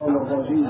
الرجيم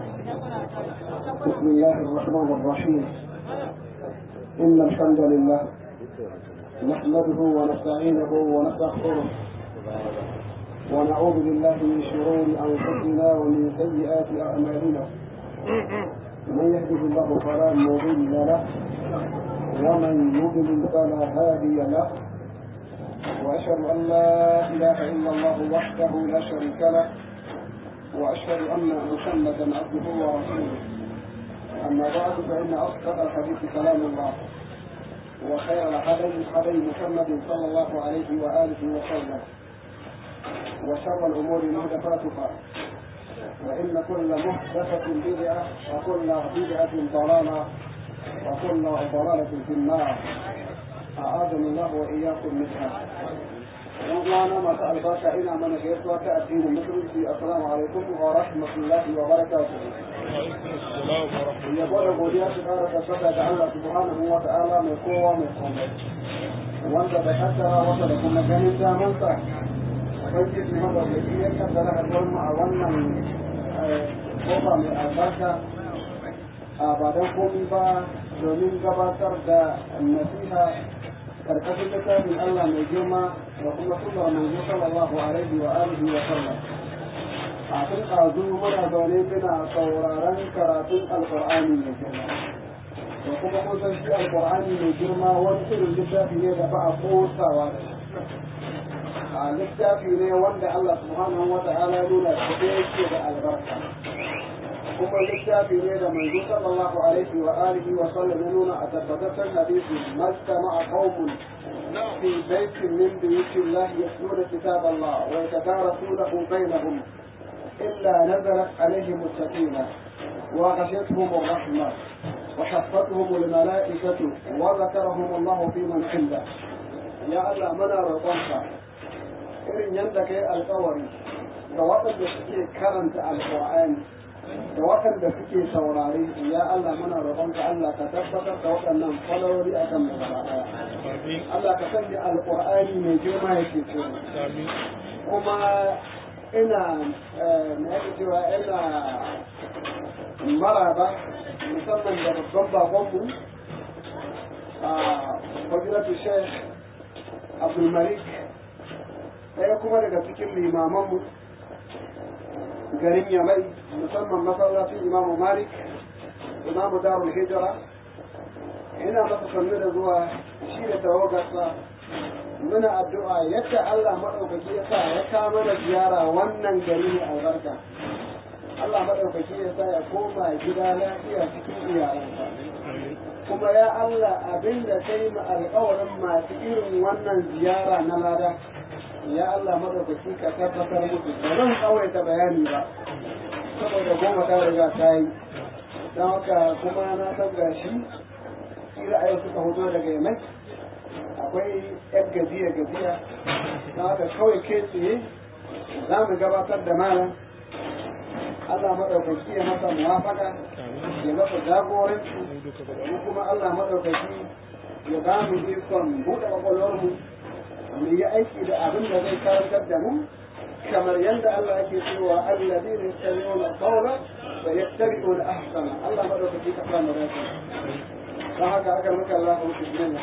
بسم الله الرحمن الرحيم إن الحمد لله نحمده ونستعينه ونستغفره ونعوذ بالله من شرور أنفسنا ومن سيئات أعمالنا من يهده الله فلا مضل له ومن يضلل فلا هادي له وأشهد أن لا إله إلا الله وحده لا شريك له وأشهد أن محمدا عبده ورسوله أما بعد فإن أصدق الحديث كلام الله وخير الهدي هدي محمد صلى الله عليه وآله وسلم وشر الأمور محدثاتها وإن كل محدثة بدعة وكل بدعة ضلالة وكل ضلالة في النار أعاذني الله وإياكم منها وانا ما سأل باشا إنا من غيرتوا كأدين المسلم السلام عليكم ورحمة الله وبركاته ya gwada godiya su kara tabbata da Allah subhanahu wa ta'ala mai kowa mai komai wanda da kaddara wata da kuma ganin damansa ubangiji madaukaki ya kaddara haɗuwar mu a wannan kofa mai albarka a ba don komi ba domin gabatar da nasiha karkashin littafin Allah mai girma da kuma sunnar manzo sallallahu alaihi wa alihi wa sallam a tun ɗazu muna zaune muna sauraron karatun alƙur'ani mai girma da kuma kun san shi alƙur'ani mai girma wani irin littafi ne da ba a kosawa da shi a littafi ne wanda Allah subhanahu wa ta'ala nuna da yake da albarka kuma littafi ne da manzo sallallahu alaihi wa alihi wa sallam ya nuna a tabbataccen hadisi mastama'a qaumun في بيت من بيوت الله يتلون كتاب الله ويتدارسونه بينهم إلا نزلت عليهم السكينة وغشيتهم الرحمة وحفتهم الملائكة وذكرهم الله في من عنده يا الله منا رضاك إن يندك القوري da waɗanda suke karanta alƙur'ani da waɗanda suke saurare ya Allah muna roƙonka Allah ka tabbatar da waɗannan falaloli a kan gaba ɗaya Allah ka sanya alƙur'ani mai girma ya ce kuma ina na yake cewa ina maraba musamman da babban babanmu a fadilatu sheikh abdulmalik ɗaya kuma daga cikin limamanmu garin yamai musamman masallacin imamu malik imamu darul hijira ina masa sannu da zuwa shi da tawagarsa muna addu'a yadda Allah maɗaukaki ya sa ya kama da ziyara wannan gari ne albarka Allah maɗaukaki ya sa ya koma gida lafiya cikin iyalansa kuma ya Allah abin da kai ma alƙawarin masu irin wannan ziyara na lada ya Allah maɗaukaki ka tabbatar musu ba zan tsawaita bayani ba saboda goma ta riga ta yi don haka kuma na san gashi ra'ayi suka hoto daga yamai akwai yan gajiya gajiya don haka kawai kai tsaye za mu gabatar da malam Allah maɗaukaki ya masa muwafaka ya masa jagoranci mu kuma Allah maɗaukaki ya ba mu ikon buɗe ƙwaƙwalwarmu mu yi aiki da abin da zai karantar da mu kamar yadda Allah yake cewa alladhina yastami'una qawla wa yattabi'una ahsana Allah madaukaki ka fara dace dan haka aka maka Allah ku bismillah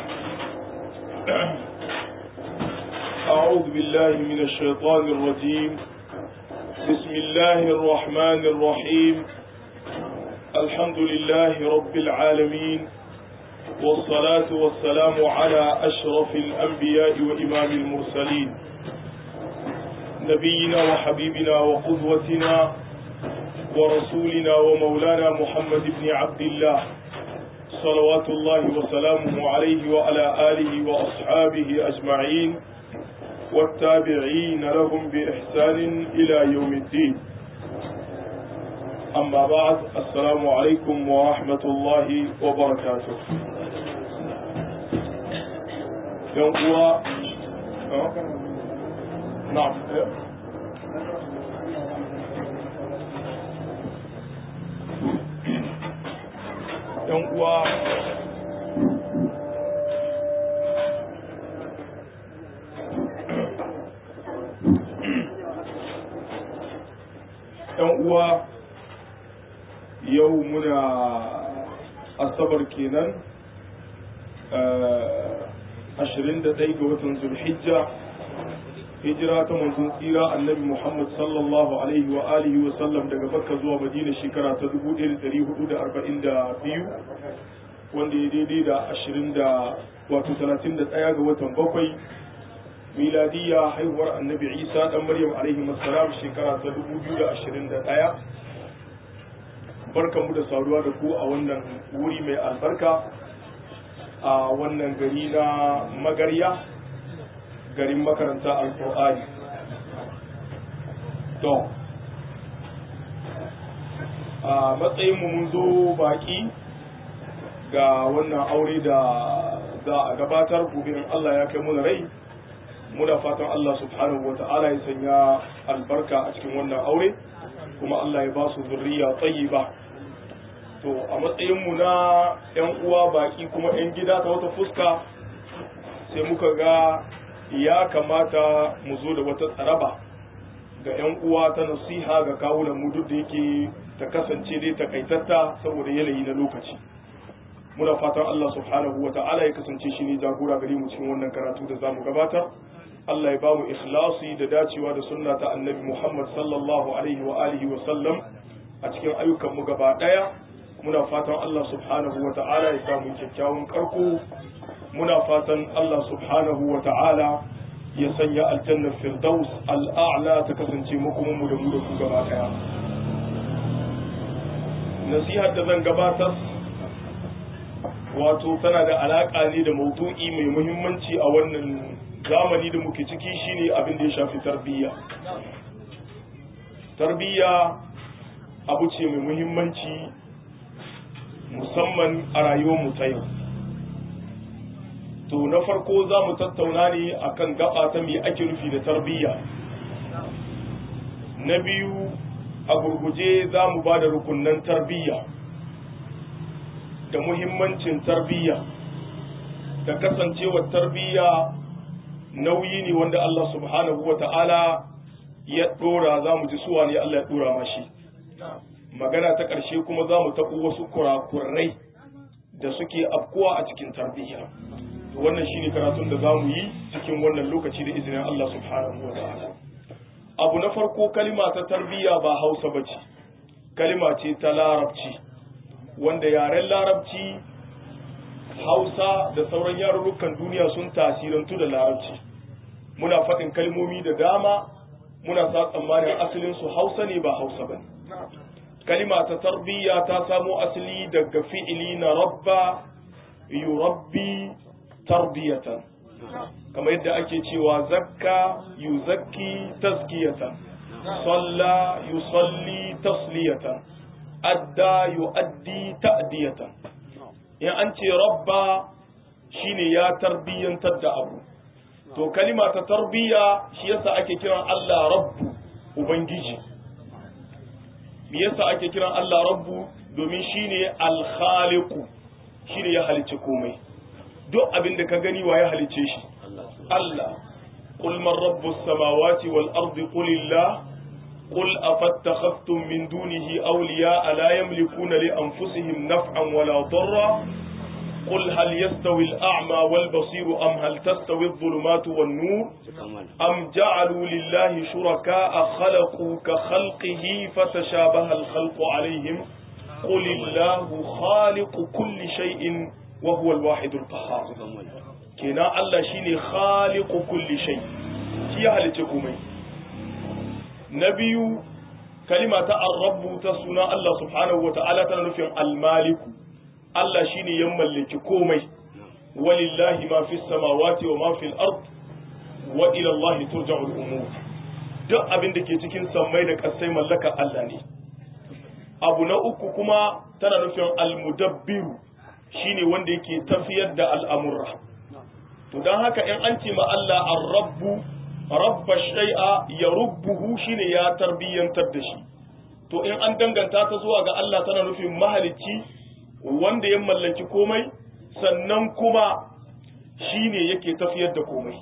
أعوذ بالله من الشيطان الرجيم بسم الله الرحمن الرحيم الحمد لله رب العالمين والصلاة والسلام على أشرف الأنبياء وإمام المرسلين نبينا وحبيبنا وقدوتنا ورسولنا ومولانا محمد بن عبد الله صلوات الله وسلامه عليه وعلى آله وأصحابه أجمعين والتابعين لهم بإحسان إلى يوم الدين أما بعد السلام عليكم ورحمة الله وبركاته يوم هو نعم ‘yan uwa ‘yan uwa yau muna asabar kenan ashirin da ɗaya ga watan zulhijja hijira ta manzon tsira annabi muhammad sallallahu alaihi wa alihi wa sallam daga bakka zuwa madina shekara ta 1442 wanda ya daidai da ashirin da wato talatin da ɗaya ga watan bakwai miladiyya haihuwar annabi isa dan maryam alaihi salam shekara ta 2021 barkanmu da saduwa da ku a wannan wuri mai albarka a wannan gari na magarya garin makaranta alkur'ani to a matsayinmu mun zo baki ga wannan aure da za a gabatar gobe in Allah ya kai mu rai muna fatan Allah subhanahu wa ta'ala ya sanya albarka a cikin wannan aure kuma Allah ya ba su zurriya tayyiba to a matsayin mu na yan uwa baki kuma yan gida ta wata fuska sai muka ga ya kamata mu zo da wata tsaraba ga yan uwa ta nasiha ga kawunan mu duk da yake ta kasance dai takaitatta saboda yanayi na lokaci muna fatan Allah subhanahu wa ta'ala ya kasance shi ne jagora gare mu cikin wannan karatu da zamu gabatar Allah ya bamu ikhlasi da dacewa da sunna ta annabi Muhammad sallallahu alaihi wa alihi wa sallam a cikin ayyukan mu gaba daya muna fatan Allah subhanahu wa ta'ala ya samu kyakkyawan karko muna fatan Allah subhanahu wa ta'ala ya sanya aljanna firdaus al'a'la ta kasance makomin mu da mu da ku gaba daya nasihar da zan gabatar wato tana da alaka ne da maudu'i mai muhimmanci a wannan zamani da muke ciki shine abin da ya shafi tarbiyya tarbiyya abu ce mai muhimmanci musamman a rayuwar mu ta yau to na farko za mu tattauna ne akan gaba ta me ake nufi da tarbiyya na biyu a gurguje za mu ba da rukunnan tarbiyya da muhimmancin tarbiyya da kasancewar tarbiyya nauyi ne wanda Allah subhanahu wa ta'ala ya ɗora za mu ji suwa ne Allah ya ɗora mashi magana ta ƙarshe kuma za mu taɓo wasu kurakurai da suke afkuwa a cikin tarbiyya wannan shine karatun da za mu yi cikin wannan lokaci da izinin Allah subhanahu wa ta'ala abu na farko kalima ta tarbiyya ba hausa ba ce kalima ce ta larabci wanda yaren larabci hausa da sauran yarurrukan duniya sun tasirantu da larabci muna faɗin kalmomi da dama muna sa tsammanin asalin su hausa ne ba hausa ba kalima ta tarbiyya ta samo asali daga fi'ili na rabba yurabbi tarbiyatan kamar yadda ake cewa zakka yuzakki tazkiyatan salla yusalli tasliyatan adda yu'addi ta'diyatan in an ce rabba shine ya tarbiyyantar da abu to kalima ta tarbiyya shi yasa ake kiran Allah rabbu ubangiji me yasa ake kiran Allah rabbu domin shine al-khaliqu shine ya halicce komai duk abin da ka gani wa ya halicce shi Allah qul man rabbus samawati wal ardi qulillah قل أفاتخذتم من دونه أولياء لا يملكون لأنفسهم نفعا ولا ضرا قل هل يستوي الأعمى والبصير أم هل تستوي الظلمات والنور أم جعلوا لله شركاء خلقوا كخلقه فتشابه الخلق عليهم قل الله خالق كل شيء وهو الواحد القهار كنا الله شيني خالق كل شيء شيء هل تكومي na biyu kalima ta arrabu ta suna Allah subhanahu wa ta'ala tana nufin almaliku Allah shine ya mallaki komai walillahi ma fi samawati wa ma fil ard wa ila Allah turja'ul umur duk abin da ke cikin sammai da kasai mallaka Allah ne abu na uku kuma tana nufin almudabbiru shine wanda yake tafiyar da al'amurra to don haka in an ce ma Allah ar-rabbu rabba shay'a ya rubbuhu shine ya tarbiyyantar da shi to in an danganta ta zuwa ga Allah tana nufin mahalicci wanda ya mallaki komai sannan kuma shine yake tafiyar da komai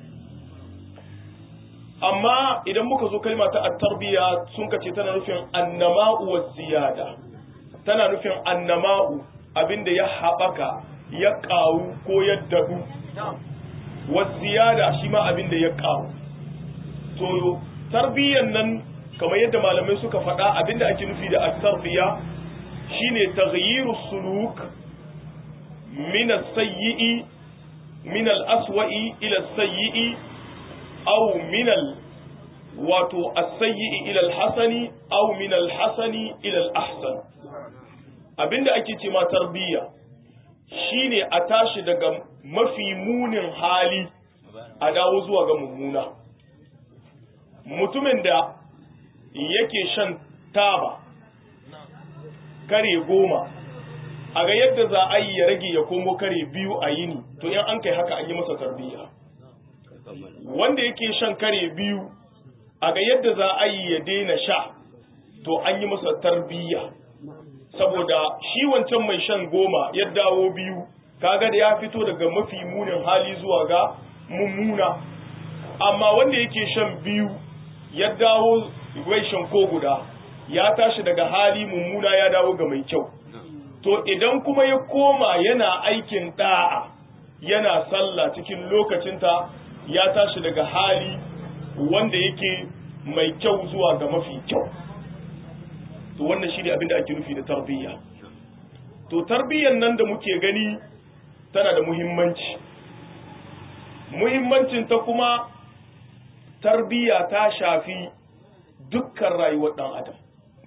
amma idan muka zo kalma ta at-tarbiya sun kace tana nufin annama'u wa ziyada tana nufin annama'u abinda ya haɓaka ya ƙaru ko ya daɗu wasiyada shi ma abinda ya ƙaru to tarbiyyan nan kamar yadda malamai suka faɗa abinda ake nufi da at-tarbiya shine taghyiru suluk min as-sayyi'i min al-aswa'i ila as-sayyi'i aw min al wato as-sayyi'i ila al-hasani aw min al-hasani ila al-ahsan abinda ake ce ma tarbiyya shine a tashi daga mafi munin hali a dawo zuwa ga mummuna mutumin da yake shan taba kare goma a ga yadda za a yi ya rage ya komo kare biyu a yini to in an kai haka an yi masa tarbiyya wanda yake shan kare biyu a ga yadda za a yi ya daina sha to an yi masa tarbiyya saboda shi wancan mai shan goma ya dawo biyu kaga da ya fito daga mafi munin hali zuwa ga mummuna amma wanda yake shan biyu ya dawo bai shan ko guda ya tashi daga hali mummuna ya dawo ga mai kyau to idan kuma ya koma yana aikin da'a yana sallah cikin lokacinta ya tashi daga hali wanda yake mai kyau zuwa ga mafi kyau to wannan shi ne abin da ake nufi da tarbiyya to tarbiyyan nan da muke gani tana da muhimmanci muhimmancin ta kuma tarbiyya ta shafi dukkan rayuwar ɗan adam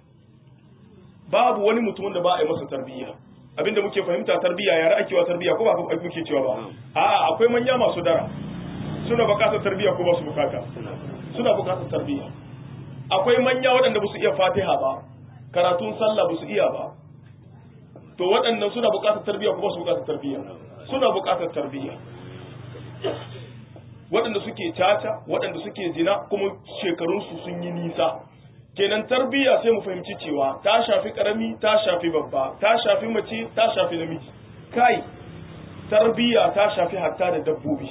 babu wani mutum da ba a yi masa tarbiyya abinda muke fahimta tarbiyya yara ake wa tarbiyya ko ba muke cewa ba a'a akwai manya masu dara suna bukatar tarbiyya ko ba su bukata suna bukatar tarbiyya akwai manya waɗanda ba su iya fatiha ba karatun sallah ba su iya ba to waɗannan suna bukatar tarbiyya ko ba su bukatar tarbiyya suna bukatar tarbiyya waɗanda suke caca waɗanda suke zina kuma shekarunsu sun yi nisa kenan tarbiyya sai mu fahimci cewa ta shafi karami ta shafi babba ta shafi mace ta shafi namiji kai tarbiyya ta shafi hatta da dabbobi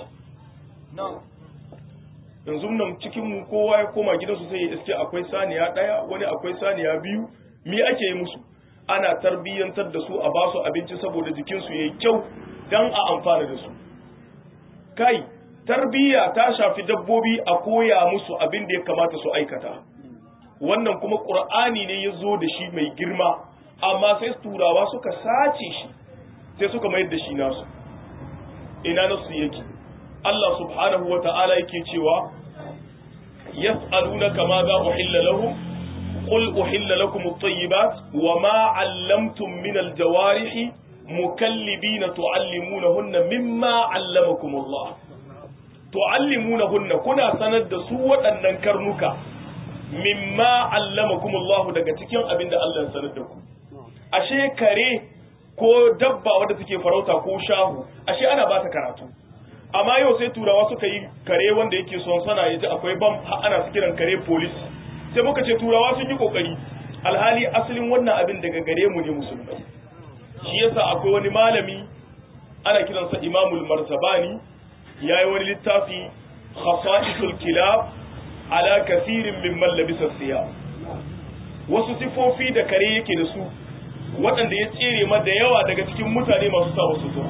yanzu nan cikin mu kowa ya koma gidansu sai ya iske akwai saniya ɗaya wani akwai saniya biyu me ake yi musu ana tarbiyyantar da su a basu abinci saboda jikinsu yayi kyau dan a amfana da su kai tarbiyya ta shafi dabbobi a koya musu abin da ya kamata su aikata wannan kuma ƙur'ani ne ya zo da shi mai girma amma sai turawa suka sace shi sai suka mayar da shi nasu ina nasu yake Allah subhanahu wa ta'ala yake cewa yas'alunaka ma za uhilla lahum qul uhilla lakum at-tayyibat wa ma 'allamtum min al-jawarihi mukallibina tu'allimunahunna mimma 'allamakum Allah tu'allimunahunna kuna sanar da su waɗannan karnuka mimma allamakumullahu daga cikin abin da Allah ya sanar da ku ashe kare ko dabba wadda take farauta ko shahu ashe ana ba ta karatu amma yau sai turawa suka yi kare wanda yake son sana ya ji akwai bam ana su kiran kare police sai muka ce turawa sun yi kokari alhali asalin wannan abin daga gare mu ne musulmai shi yasa akwai wani malami ana kiransa imamul marzabani yayi wani littafi khasa'isul kilab ala kasirin mimman labisa siya wasu sifofi da kare yake da su waɗanda ya tsere ma da yawa daga cikin mutane masu sa wasu zuwa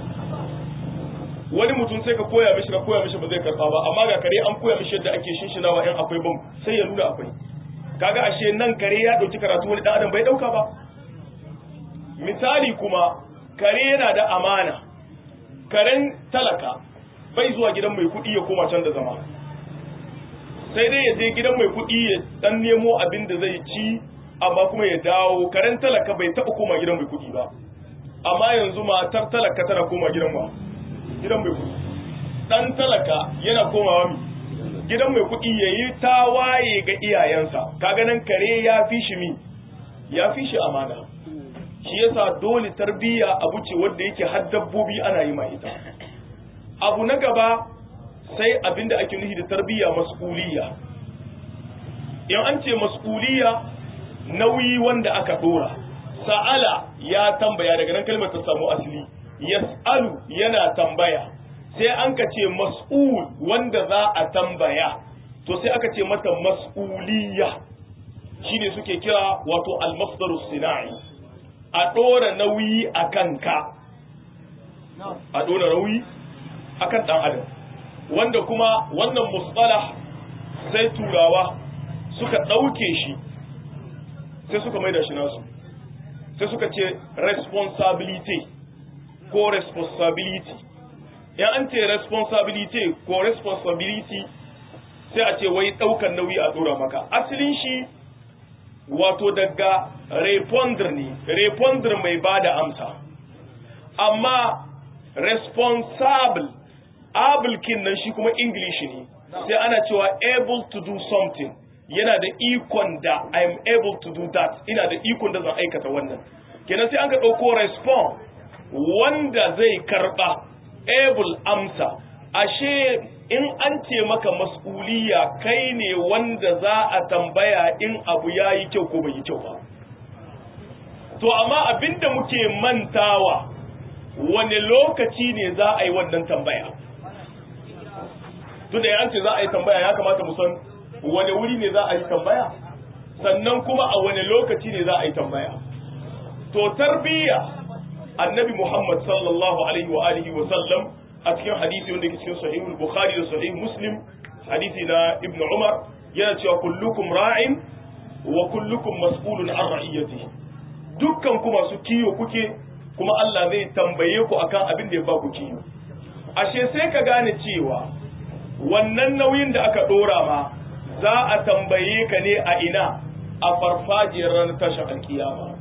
wani mutum sai ka koya mishi ka koya mishi ba zai karɓa ba amma ga kare an koya mishi yadda ake shinshinawa in akwai bam sai ya nuna akwai kaga ashe nan kare ya ɗauki karatu wani ɗan adam bai ɗauka ba misali kuma kare yana da amana karen talaka bai zuwa gidan mai kuɗi ya koma can da zama sai dai ya je gidan mai kuɗi ya dan nemo abin da zai ci amma kuma ya dawo karen talaka bai taɓa koma gidan mai kuɗi ba amma yanzu matar talaka tana koma gidan ma gidan mai kuɗi dan talaka yana komawa mi gidan mai kuɗi ya yi tawaye ga iyayensa kaga nan kare ya fi shi mi ya fi shi amana shi yasa dole tarbiyya abu ce wanda yake har dabbobi ana yi ma ita abu na gaba sai abinda ake nufi da tarbiyya mas'uliyya in an ce mas'uliyya nauyi wanda aka dora sa'ala ya tambaya daga nan kalmar ta samu asali yas'alu yana tambaya sai an ka ce mas'ul wanda za a tambaya to sai aka ce mata mas'uliyya shine suke kira wato al-masdaru sina'i a ɗora nauyi a kanka a ɗora nauyi a kan ɗan adam wanda kuma wannan musطalah sai turawa suka ɗauke shi sai suka maida shi nasu sai suka ce responsibility ko responsibility ya an ce responsibility ko responsibility sai a ce wai ɗaukar nauyi a ɗora maka asalin shi wato daga reponder ne reponder mai ba da amsa amma responsible able kin nan shi kuma english ne sai ana cewa able to do something yana da ikon da i am able to do that ina da ikon da zan aikata wannan kenan sai an ka ɗauko respond wanda zai karɓa able amsa ashe in an ce maka mas'uliya kai ne wanda za a tambaya in abu ya yi kyau ko bai yi kyau ba to amma abinda muke mantawa wane lokaci ne za a yi wannan tambaya tunda ya ce za a yi tambaya ya kamata mu san wane wuri ne za a yi tambaya sannan kuma a wane lokaci ne za a yi tambaya to tarbiyya annabi muhammad sallallahu alaihi wa alihi wa sallam a cikin hadisi wanda ke cikin sahihul bukhari da sahih muslim hadisi na ibn umar yana cewa kullukum ra'in wa kullukum mas'ulun an ra'iyati dukkan ku masu kiyo kuke kuma Allah zai tambaye ku akan abin da ya ba ku kiyo ashe sai ka gane cewa wannan nauyin da aka dora ma za a tambaye ka ne a ina a farfajiyar ranar tashin alkiyama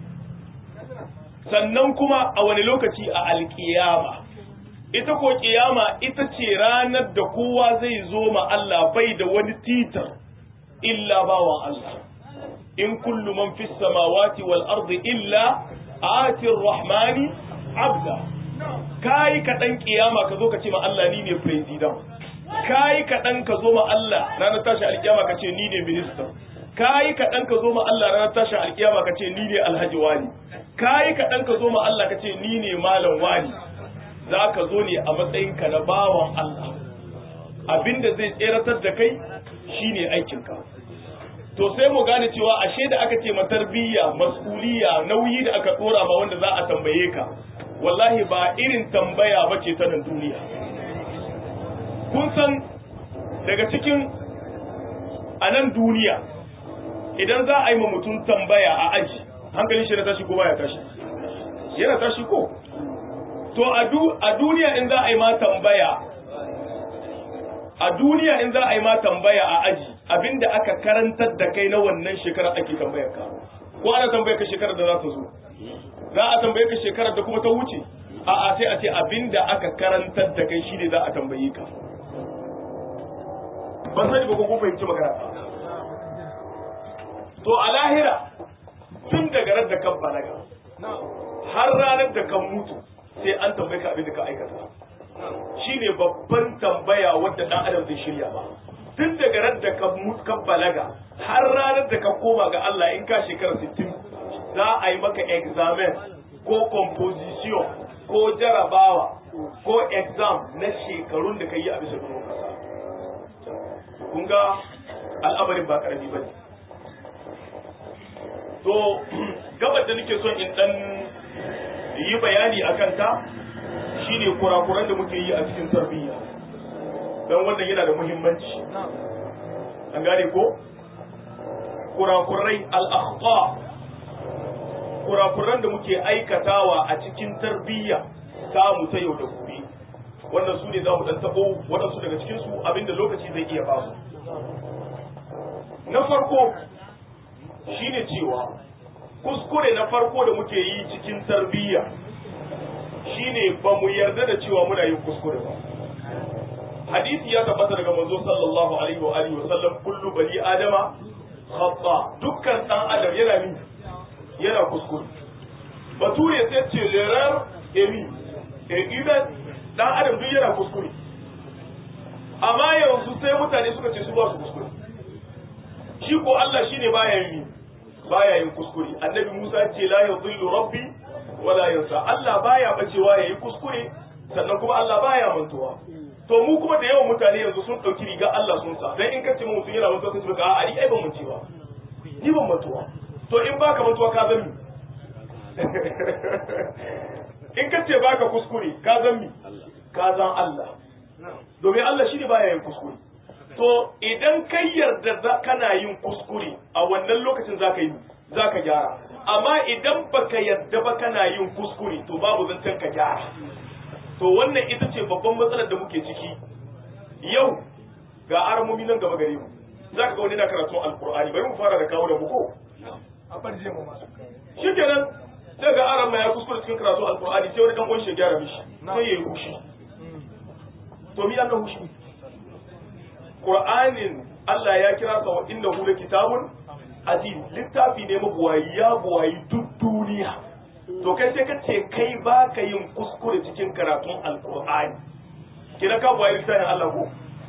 sannan kuma a wani lokaci a alkiyama ita ko kiyama ita ce ranar da kowa zai zo ma Allah bai da wani titar illa bawan Allah in kullu man fis samawati wal ardi illa ati rahmani abda kai ka dan kiyama ka zo ka ce ma Allah ni ne president kai ka dan ka zo ma Allah ranar tashi alkiyama ka ce ni ne minister kai ka dan ka zo ma Allah ranar tashi alkiyama ka ce ni ne alhaji wani kai ka dan ka zo ma Allah ka ce ni ne malam wani za ka zo ne a matsayinka na bawan Allah abinda zai tseratar da kai shine aikinka to sai mu gane cewa ashe da aka ce matarbiyya mas'uliyya nauyi da aka dora ma wanda za a tambaye ka wallahi ba irin tambaya ba ce ta nan duniya kun san daga cikin a nan duniya idan za a yi ma mutum tambaya a aji hankalin shi na tashi ko baya tashi yana tashi ko to a duniya in za a yi ma tambaya a duniya in za a yi ma tambaya a aji abinda aka karantar da kai na wannan shekarar ake tambayar ka ko ana tambayar ka shekarar da za ta zo za a tambaye ka shekarar da kuma ta wuce a'a sai a ce abinda aka karantar da kai shine za a tambaye ka ban sani ba ko kun fahimci magana to a lahira tun daga ran da kan balaga har ranar da kan mutu sai an tambaye ka abin da ka aikata shine babban tambaya wadda dan adam zai shirya ba tun daga ran da ka mutu ka balaga har ranar da ka koma ga Allah in ka shekara 60 za a yi maka examen ko composition ko jarabawa ko exam na shekarun da ka yi a bisa doron kasa kun ga al'amarin ba karami ba ne to gabar da nake son in dan yi bayani a kanta shine kurakuran da muke yi a cikin tarbiyya don wannan yana da muhimmanci an gane ko kurakurai al'akhta kurakuran da muke aikatawa a cikin tarbiyya mu ta yau da gobe wannan su ne za mu dan tabo waɗansu daga cikinsu abinda lokaci zai iya ba mu na farko shine cewa kuskure na farko da muke yi cikin tarbiyya shine ba mu yarda da cewa muna yin kuskure ba hadisi ya tabbata daga manzo sallallahu alaihi wa alihi wa sallam kullu bani adama khata dukkan dan adam yana min yana kuskure bature sai ce l'erreur est mi et humain dan adam duk yana kuskure amma yanzu sai mutane suka ce su ba su kuskure shi ko Allah shine baya yin baya yin kuskure annabi Musa ce la yadhillu rabbi wala yansa Allah baya bacewa yayi kuskure sannan kuma Allah baya mantuwa to mu kuma da yawan mutane yanzu sun dauki riga Allah sun sa dan in ka ce mutum yana mantuwa sai su ga a ni ai ban mancewa ni ban mantuwa to in baka mantuwa ka zami in ka ce baka kuskure ka zan mi ka zan Allah domin Allah shi ne baya yin kuskure to idan kai yarda kana yin kuskure a wannan lokacin zaka yi zaka gyara amma idan baka yarda ba kana yin kuskure to babu zancen ka gyara to wannan ita ce babban matsalar da muke ciki yau ga aramomi nan gaba gare mu zaka ga wani na karatun alkur'ani bari mu fara da kawo da buko shikenan sai ga aran ya kuskure cikin karatu alkur'ani sai wani dan uwan shi gyara mishi sai yayi hushi to mi annan hushi qur'anin Allah ya kira sa wa innahu kitabun aziz littafi ne mabuwayi ya buwayi duk duniya to kai sai ka ce kai ba ka yin kuskure cikin karatun alkur'ani kina ka buwayi littafin Allah ko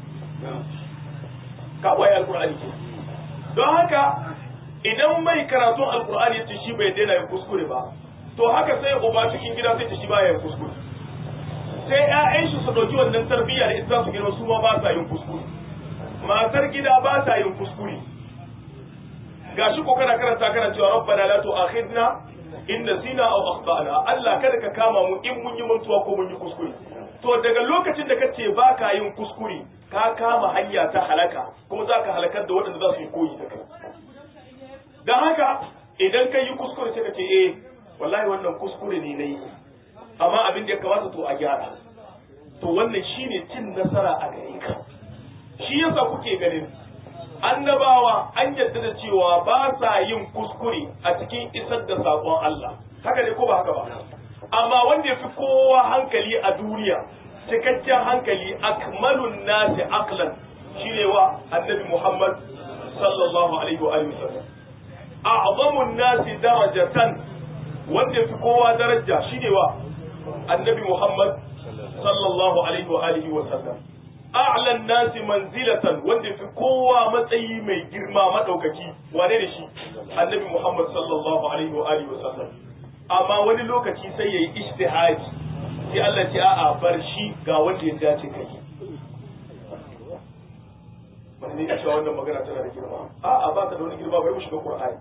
ka buwayi alkur'ani ke don haka idan mai karatun alkur'ani yace shi bai daina yin kuskure ba to haka sai uba cikin gida sai ta shi baya yin kuskure sai ƴaƴan shi su dauki wannan tarbiyya da ita su girma su ma ba sa yin kuskure matar gida ba sa yin kuskure gashi ko kana karanta kana cewa rabbana la tu'akhidna in nasina aw akhtana Allah kada ka kama mu in mun yi mantuwa ko mun yi kuskure to daga lokacin da kace ba ka yin kuskure ka kama hanya ta halaka kuma za ka halakar da waɗanda za su yi koyi da kai don haka idan ka yi kuskure sai ka ce eh wallahi wannan kuskure ne na yi amma abin da ya kamata to a gyara to wannan shine cin nasara a gare ka shi yasa kuke ganin annabawa an yadda da cewa ba sa yin kuskure a cikin isar da saƙon Allah haka ne ko ba haka ba amma wanda ya fi kowa hankali a duniya cikakken hankali akmalun nasi aqlan shine wa annabi Muhammad sallallahu alaihi wa alihi wasallam a'zamun nasi darajatan wanda ya fi kowa daraja shine wa annabi Muhammad sallallahu alaihi wa alihi wasallam a'lan nasi manzilatan wanda fi kowa matsayi mai girma madaukaki wane da shi annabi Muhammad sallallahu alaihi wa alihi wa sallam amma wani lokaci sai yayi ijtihadi sai Allah ce a'a bar shi ga wanda ya dace kai wani ne ya ce wannan magana tana da girma a'a ba ta da wani girma bari mu shiga Qur'ani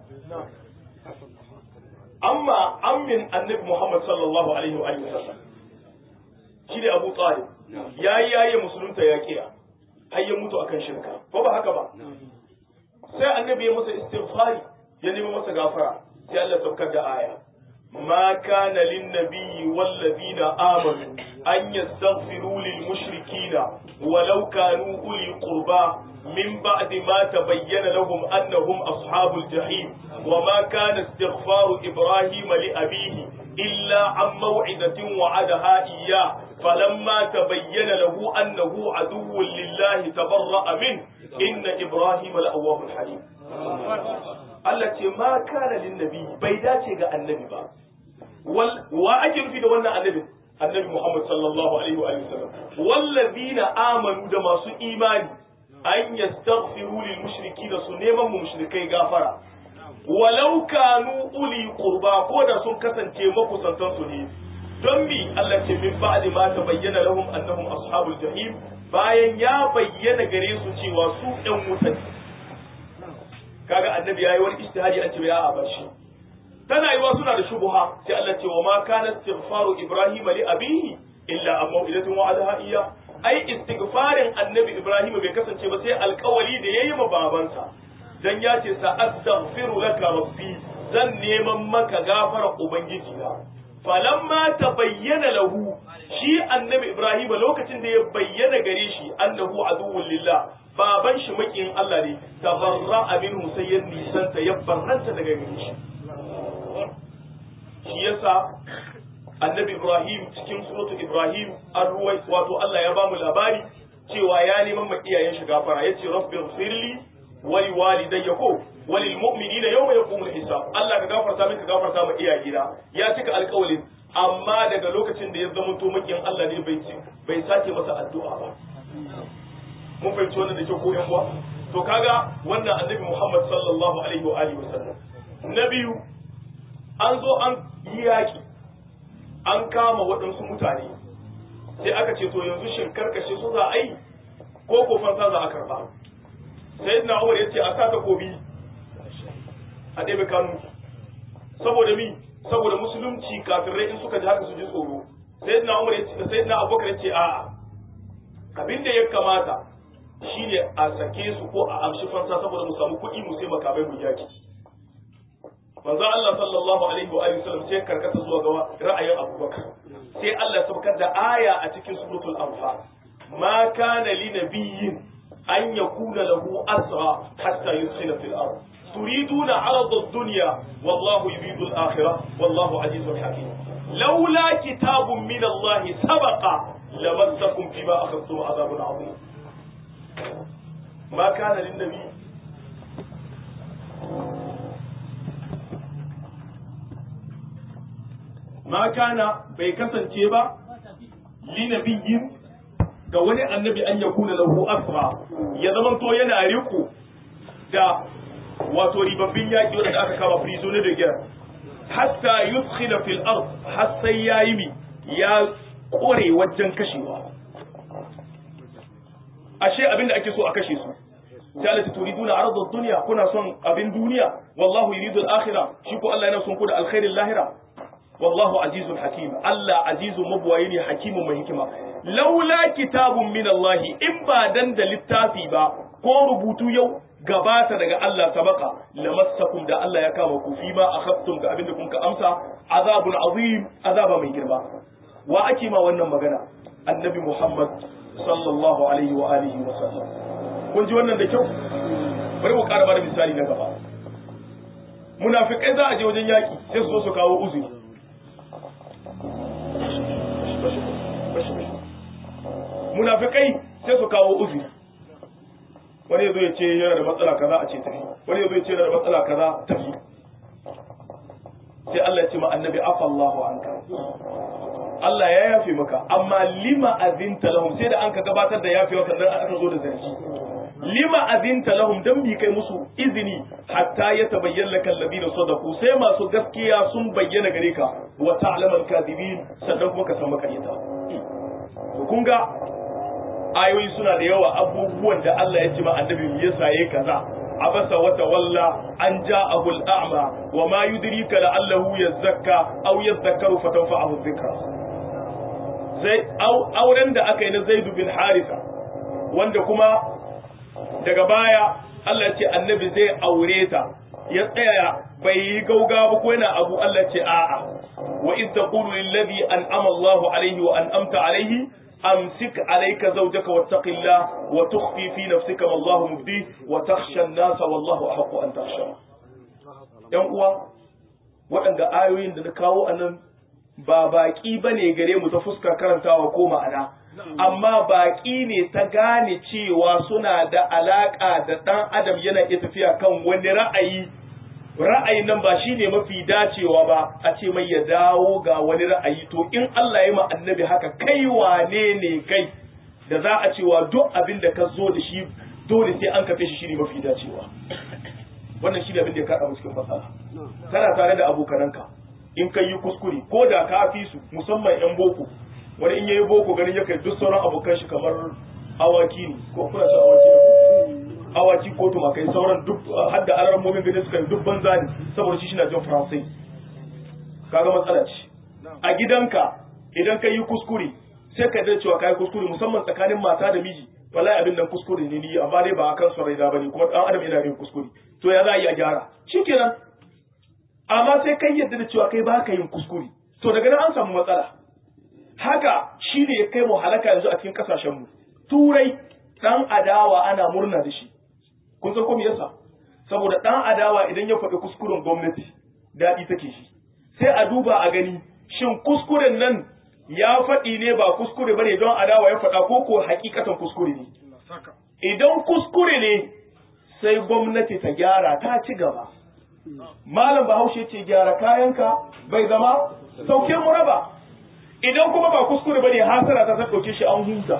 amma ammin annabi Muhammad sallallahu alaihi wa alihi wa sallam shi ne Abu Talib yayi yayi musulunta ya kiya har ya mutu akan shirka ko ba haka ba sai annabi ya masa istighfari ya nemi masa gafara sai Allah saukar da aya ma kana lin nabiyyi wal ladina amanu an yastaghfiru lil mushrikina walau kanu uli qurba من بعد ما تبين لهم أنهم أصحاب الجحيم وما كان استغفار إبراهيم لأبيه إلا عن موعدة وعدها إياه فلما تبين له أنه عدو لله تبرأ منه إن إبراهيم لأواه حليم التي ما كان للنبي بيداتي النبي با وأجل في دولنا النبي النبي محمد صلى الله عليه وآله وسلم والذين آمنوا دما سو إيماني an yastaghfiru lil mushrikina su neman mu mushrikai gafara walau kanu uli qurba ko da sun kasance makusantan su ne don mi Allah ce min ba'di ma tabayyana lahum annahum ashabul jahim bayan ya bayyana gare su cewa su ɗan wuta kaga annabi yayi wani ijtihadi an ce ya a bar shi tana yiwa suna da shubuha sai Allah ce wa ma kana istighfaru ibrahima li abihi illa an mau'idatin wa'adaha iya ai istighfarin annabi ibrahim bai kasance ba sai alkawali da yayi ma babansa dan ya ce sa astaghfiru laka rabbi zan neman maka gafara ubangiji na falamma tabayyana lahu shi annabi ibrahim lokacin da ya bayyana gare shi annahu aduwwul lillah baban shi makiyin Allah ne tabarra minhu sai ya nisanta ya barranta daga gare shi shi yasa annabi Ibrahim cikin suratu Ibrahim an ruwai wato Allah ya bamu labari cewa ya neman ma iyayen shi gafara yace rabbi ighfirli wa li walidayya ko wa lil mu'minina yawma yaqumul hisab Allah ka gafarta min ka gafarta ma iyayena ya cika alƙawalin amma daga lokacin da ya zama to makiyin Allah ne bai bai sake masa addu'a ba mun fahimci wannan da ke ko yan uwa to kaga wannan annabi Muhammad sallallahu alaihi wa alihi wasallam na biyu an zo an yi yaki an kama waɗansu mutane sai aka ce to yanzu shin karkashe su za a yi ko ko fansa za a karba sai na umar ya ce a sa takobi a ɗebe kanu saboda mi saboda musulunci kafirai in suka ji haka su ji tsoro sayyidina Umar ya ce sayyidina Abubakar ya ce a'a abin da ya kamata shine a sake su ko a amshi fansa saboda mu samu kuɗi mu sai makamai mu yaki manzo Allah sallallahu alaihi wa alihi wasallam sai karkata zuwa ga ra'ayin Abubakar sai Allah ya saukar da aya a cikin suratul anfal ma kana li nabiyyin an yakuna lahu asra hatta yusila fil ard تريدون عرض الدنيا والله يريد الآخرة والله عزيز حكيم لولا كتاب من الله سبق لمسكم فيما أخذتم عذاب عظيم ما كان للنبي ما كان بيكسن تيبا لنبي ga wani annabi an ya kuna lahu asra ya zamanto yana riko da wato ribabbin yaƙi wanda aka kama prisoner da gyar hatta yudkhila fil ard har sai yayi mi ya kore wajen kashewa ashe abinda ake so a kashe su sai Allah turiduna arad ad-dunya kuna son abin duniya wallahu yuridu al-akhirah shi ko Allah yana son ku da alkhairin lahira wallahu azizun hakim Allah azizun mabwayi ne hakimun mai hikima laula kitabun min Allah in ba dan da littafi ba ko rubutu yau gabata daga Allah sabaka lamassakum da Allah ya kama ku fi ma akhaftum ga abinda kun ka amsa azabun azim azaba mai girma wa ake ma wannan magana annabi Muhammad sallallahu alaihi wa alihi wa sallam kun ji wannan da kyau bari mu ƙara bada misali na gaba munafikai za a je wajen yaki sai su zo su kawo uzuri munafikai sai su kawo uzuri wani yazo ya ce yana da matsala kaza a ce tafi wani yazo ya ce yana da matsala kaza tafi sai Allah ya ce ma annabi afallahu anka Allah ya yafe maka amma lima azinta lahum sai da an ka gabatar da yafewa sannan aka zo da zargi lima azinta lahum dan bi kai musu izini hatta ya tabayyana laka alladhina sadaqu sai masu gaskiya sun bayyana gare ka wa ta'lamal kadibin sannan kuma ka san makaryata to kun ga ayoyi suna da yawa abubuwan da Allah ya ce ma annabi ya saye kaza abasa wa tawalla an ja'ahu al-a'ma wa ma yudrika la'allahu yazakka aw yadhakkaru fatanfa'ahu dhikra zai auren da aka yi na Zaid bin Haritha wanda kuma daga baya Allah ya ce annabi zai aure ta ya tsaya bai yi gauga ba ko yana abu Allah ce a'a wa iz taqulu lil ladhi an'ama Allahu alayhi wa an'amta alayhi أمسك عليك زوجك واتق الله وتخفي في نفسك ما الله مبديه وتخشى الناس والله أحق أن تخشى ‘yan uwa waɗanda ayoyin da na kawo a nan ba baƙi ba ne gare mu ta fuskar karantawa ko ma'ana amma baƙi ne ta gane cewa suna da alaƙa da ɗan adam yana iya tafiya kan wani ra'ayi ra'ayin nan ba shi ne mafi dacewa ba a ce mai ya dawo ga wani ra'ayi to in Allah ya ma annabi haka kai wane ne kai da za a cewa duk abin da ka zo da shi dole sai an kafe shi shine mafi dacewa wannan shi ne abin da ya kaɗa cikin matsala kana tare da abokananka in kai yi kuskure ko da ka fi su musamman yan boko wani in yayi boko ganin ya kai duk sauran abokan shi kamar awaki ne ko kuna son awaki da awaki ko tumakai sauran duk har da alarmomin gani suka yi duk banza ne saboda shi shina jin faransai kaga matsala ce a gidanka idan ka yi kuskure sai ka da cewa ka yi kuskure musamman tsakanin mata da miji wallahi abin nan kuskure ne ni amma dai ba akan son raina bane kuma dan adam yana yin kuskure to ya za a yi a gyara shikenan amma sai kai yadda da cewa kai ba ka yin kuskure to daga nan an samu matsala haka shi ne ya kai mu halaka yanzu a cikin kasashen mu turai dan adawa ana murna da shi kun san ko me yasa saboda dan adawa idan ya faɗi kuskuren gwamnati daɗi take shi sai a duba a gani shin kuskuren nan ya faɗi ne ba kuskure bane don adawa ya faɗa ko ko hakikatan kuskure ne idan kuskure ne sai gwamnati ta gyara ta ci gaba malam bahaushe ce gyara kayanka bai zama sauke mu raba idan kuma ba kuskure bane hasara ta ta dauke shi an huta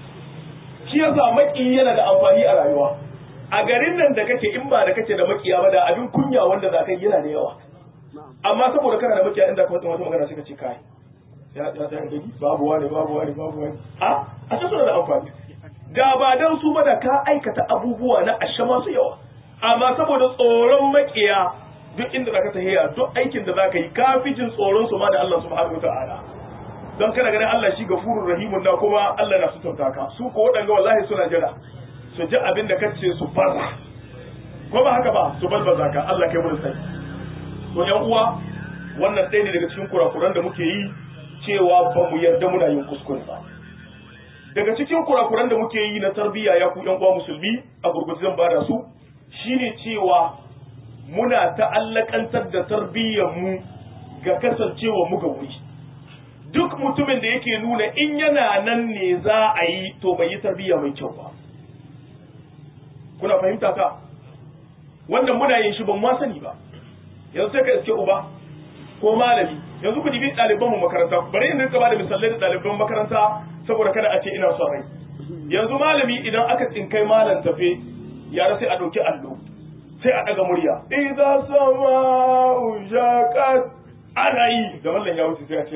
shi yasa maki yana da amfani a rayuwa a garin nan da kake in ba da kake da makiya ba da abin kunya wanda za ka yi yana da yawa amma saboda kana da makiya inda ka wata wata magana suka ce kai ya ya ya gani babu wani babu wani babu wani a a ce suna da amfani da ba dan su ba da ka aikata abubuwa na asha masu yawa amma saboda tsoron makiya duk inda zaka tahiya duk aikin da zaka yi ka fi jin tsoron su ma da Allah subhanahu wataala don kana ganin Allah shi gafurur rahimun na kuma Allah na sutunta ka su ko wadanga wallahi suna jira su ji abin da kace su farra ko ba haka ba su balbaza ka Allah kai mu sai to yan uwa wannan ɗaya ne daga cikin kurakuran da muke yi cewa ba mu yarda muna yin kuskure ba daga cikin kurakuran da muke yi na tarbiyya ya ku yan uwa musulmi a gurgurzu zan bada su shine cewa muna ta'allakantar da tarbiyyar mu ga kasancewa mu ga wuri duk mutumin da yake nuna in yana nan ne za a yi to bai yi tarbiyya mai kyau ba kuna fahimta ka wannan muna yin shi ban ma sani ba yanzu sai ka iske uba ko malami yanzu ku dibi ɗaliban mu makaranta bari in rinka bada misalai da ɗaliban makaranta saboda kada a ce ina son rai yanzu malami idan aka tsinkai malam tafe yara sai a ɗauki allo sai a ɗaga murya idza sama ujaqat ana yi da mallan ya wuce sai a ce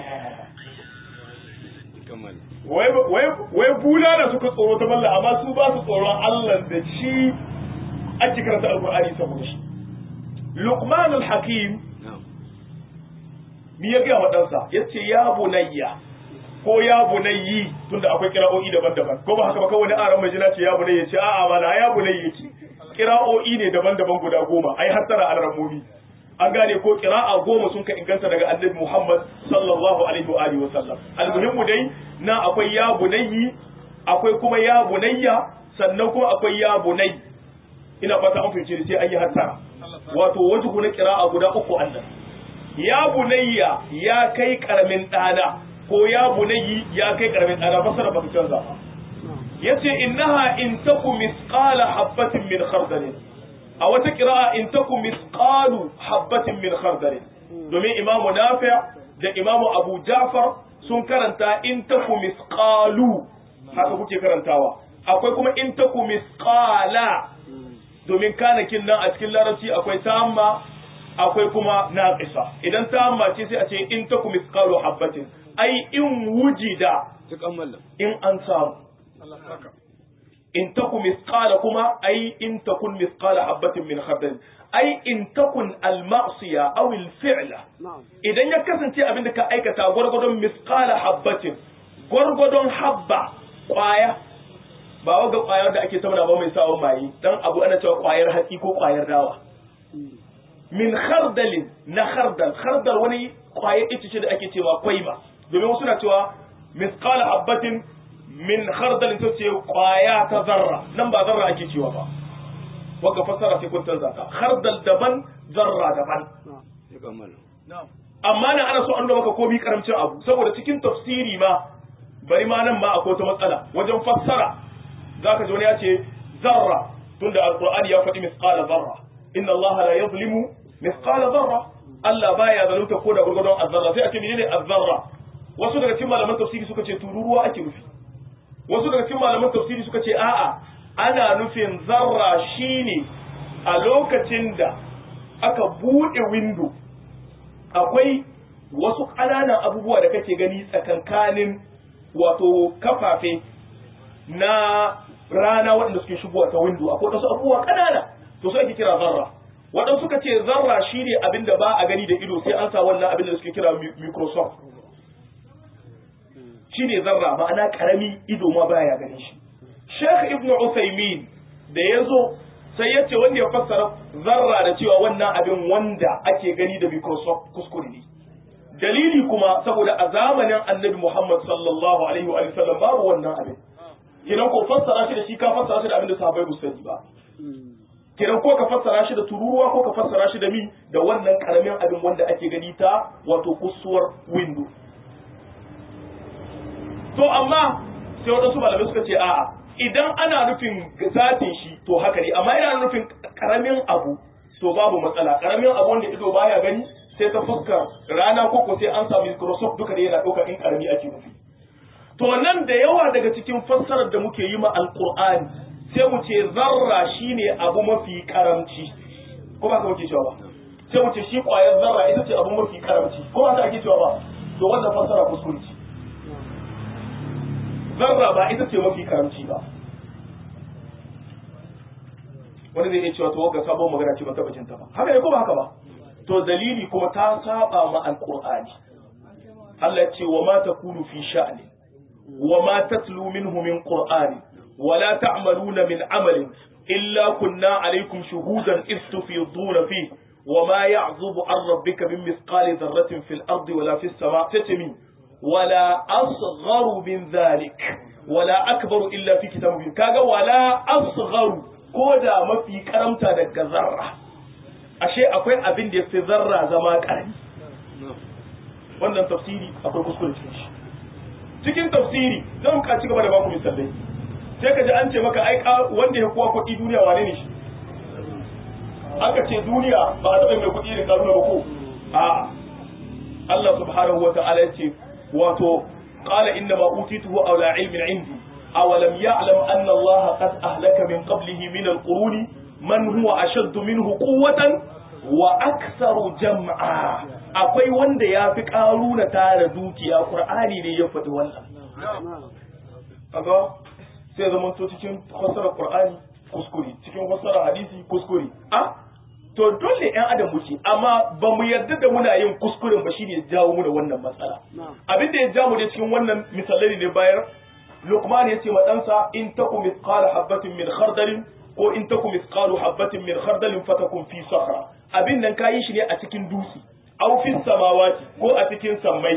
wai bula da suka tsoro ta mallan amma su ba su tsoron Allah da shi ake karanta alqur'ani saboda shi Luqman al-Hakim mi ya gaya wa ɗansa ya ce ya bunayya ko ya bunayyi tunda akwai kira'o'i daban-daban ko ba haka ba kawai aran mai jina ce ya bunayya ce a'a ba na ya bunayya yake kira'o'i ne daban-daban guda goma ai har tara alramomi an gane ko kira'a goma sun ka inganta daga annabi Muhammad sallallahu alaihi wa alihi wa sallam almuhimmu dai na akwai ya bunayyi akwai kuma ya bunayya sannan kuma akwai ya bunayyi ina fata an fice sai an yi har tara wato wajhu na kira'a guda uku annan ya bunayya ya kai karamin ɗana ko ya bunayyi ya kai karamin ɗana fasara ba ta canza ba yace innaha in taku misqala habatin min khardal a wata qira'a in taku misqalu habatin min khardal domin imamu nafi' da imamu abu ja'far sun karanta in taku misqalu haka kuke karantawa akwai kuma in taku misqala domin kanakin nan a cikin larabci akwai tamma akwai kuma naqisa idan tamma ce sai a ce in taku misqalu habatin ai in wujida in an samu in taku misqala kuma ai in takun misqala habatin min khardal ai in takun al ma'siya aw al fi'la idan ya kasance abinda ka aikata gwargwadon misqala habatin gwargwadon habba kwaya ba waga kwayar da ake tauna ba mai sawon maye dan abu ana cewa kwayar hatsi ko kwayar dawa min khardalin na khardal khardal wani kwayar ita ce da ake cewa kwaiba domin wasu na cewa misqala habatin min khardalin ta ce kwaya ta zarra nan ba zarra ake cewa ba wanda fassara sai kun canza ta khardal daban zarra daban amma nan ana so an nuna maka komi karamcin abu saboda cikin tafsiri ma bari ma nan ma akwai wata matsala wajen fassara zaka ji wani ya ce zarra tunda alqur'ani ya faɗi misqala zarra inna allaha la yuzlimu misqala zarra Allah baya zalunta ko da gurgurdon azzarra sai a ce menene azzarra wasu daga cikin malaman tafsiri suka ce tururuwa ake nufi wasu daga cikin malaman tafsiri suka ce a'a ana nufin zarra shine a lokacin da aka bude window akwai wasu ƙananan abubuwa da kake gani tsakankanin wato kafafe na rana waɗanda suke shigowa ta window akwai wasu abubuwa ƙanana to su ake kira zarra waɗansu suka ce zarra shine abin da ba a gani da ido sai an sa wannan abin da suke kira microsoft shi ne zarra ma'ana karami ido ma baya ganin shi Sheikh Ibn Uthaymeen da ya zo sai ya ce wanda ya fassara zarra da cewa wannan abin wanda ake gani da Microsoft kuskure ne dalili kuma saboda a zamanin Annabi Muhammad sallallahu alaihi wa sallam babu wannan abin kidan ko fassara shi da shi ka fassara shi da abin da sahabbai ba sani ba kidan ko ka fassara shi da tururuwa ko ka fassara shi da mi da wannan karamin abin wanda ake gani ta wato kusuwar window to amma sai wadansu malamai suka ce a'a idan ana nufin zatin shi to haka ne amma yana nufin karamin abu to babu matsala karamin abu wanda ido baya gani sai ta fuskar rana ko ko sai an samu Microsoft duka da yana ɗauka in karami ake nufi to nan da yawa daga cikin fassarar da muke yi ma alqur'ani sai mu ce zarra shine abu mafi karamci ko ba ka muke cewa ba sai mu ce shi kwayar zarra ita ce abu mafi karamci ko ba ka ake cewa ba to wannan fassara kuskure ce zarra ba ita ce mafi karamci ba wani zai iya cewa to ga sabon magana ce ban taba jin ta ba haka ne ko ba haka ba to dalili kuma ta saba ma alqur'ani Allah ce wa ma takunu fi sha'ni wa ma tatlu minhu min qur'ani wa la ta'maluna min amalin illa kunna alaykum shuhudan iz tufiduna fihi وما يعظب عن ربك من مثقال ذرة في الأرض ولا في السماء تتمي ولا أصغر من ذلك ولا أكبر إلا في كتاب مبين كاغا ولا أصغر كودا ما في كرمتا دك ذرة ashe akwai abin da yafi zarra zama karami wannan tafsiri akwai kuskure cikin shi cikin tafsiri zan ka ci gaba da baku misalai sai ka ji an ce maka ai wanda ya kuwa kuɗi duniya wane ne shi aka ce duniya ba a taɓa mai kuɗi da karuna ba ko a Allah subhanahu wa ta'ala ya ce wato qala inna ma utituhu aw la ilmin indi aw lam ya'lam anna Allah qad ahlaka min qablihi min al-quruni man huwa ashaddu minhu quwwatan wa aktharu jam'a akwai wanda ya fi karuna tara dukiya qur'ani ne ya faɗi wannan kaga sai zaman to cikin fasarar qur'ani kuskure cikin fasarar hadisi kuskure a to dole yan adam muke amma ba mu yarda da muna yin kuskuren ba shine jawo mu da wannan matsala abin da ya ja mu da cikin wannan misalai ne bayar Luqman ya ce ma ɗansa in taku mithqala habatin min khardalin ko in taku mithqalu habatin min khardalin fatakun fi sakhra abin nan kayi shi ne a cikin dutse aw fi samawati ko a cikin sammai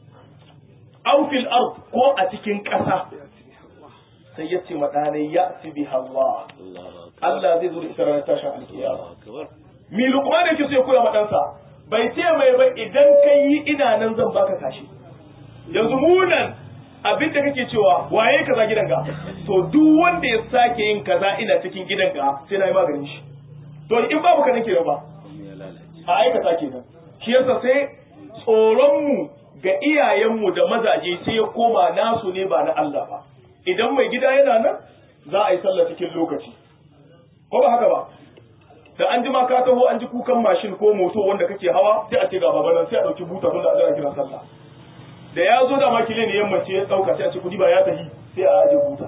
aw fil ard ko a cikin ƙasa sai ya ce maɗanai ya ci bi Allah Allah zai zo da ita ranar tashin alkiyama mi lukman yake so ya koya maɗansa bai ce mai ba idan ka yi ina nan zan baka kashi yanzu munan abin da kake cewa waye kaza gidanka to duk wanda ya sake yin kaza ina cikin gidanka sai na yi maganin shi to in babu ka nake ba a aikata kenan shi yasa sai tsoron mu ga iyayenmu da mazaje sai ya koma nasu ne ba na Allah ba idan mai gida yana nan za a yi sallah cikin lokaci ko ba haka ba da an ji ma ka taho an ji kukan mashin ko moto wanda kake hawa sai a ce ga baba nan sai a dauki buta tun da a kira sallah da ya zo da makile ne yamma ce ya dauka sai a ce kudi ba ya tahi sai a aje buta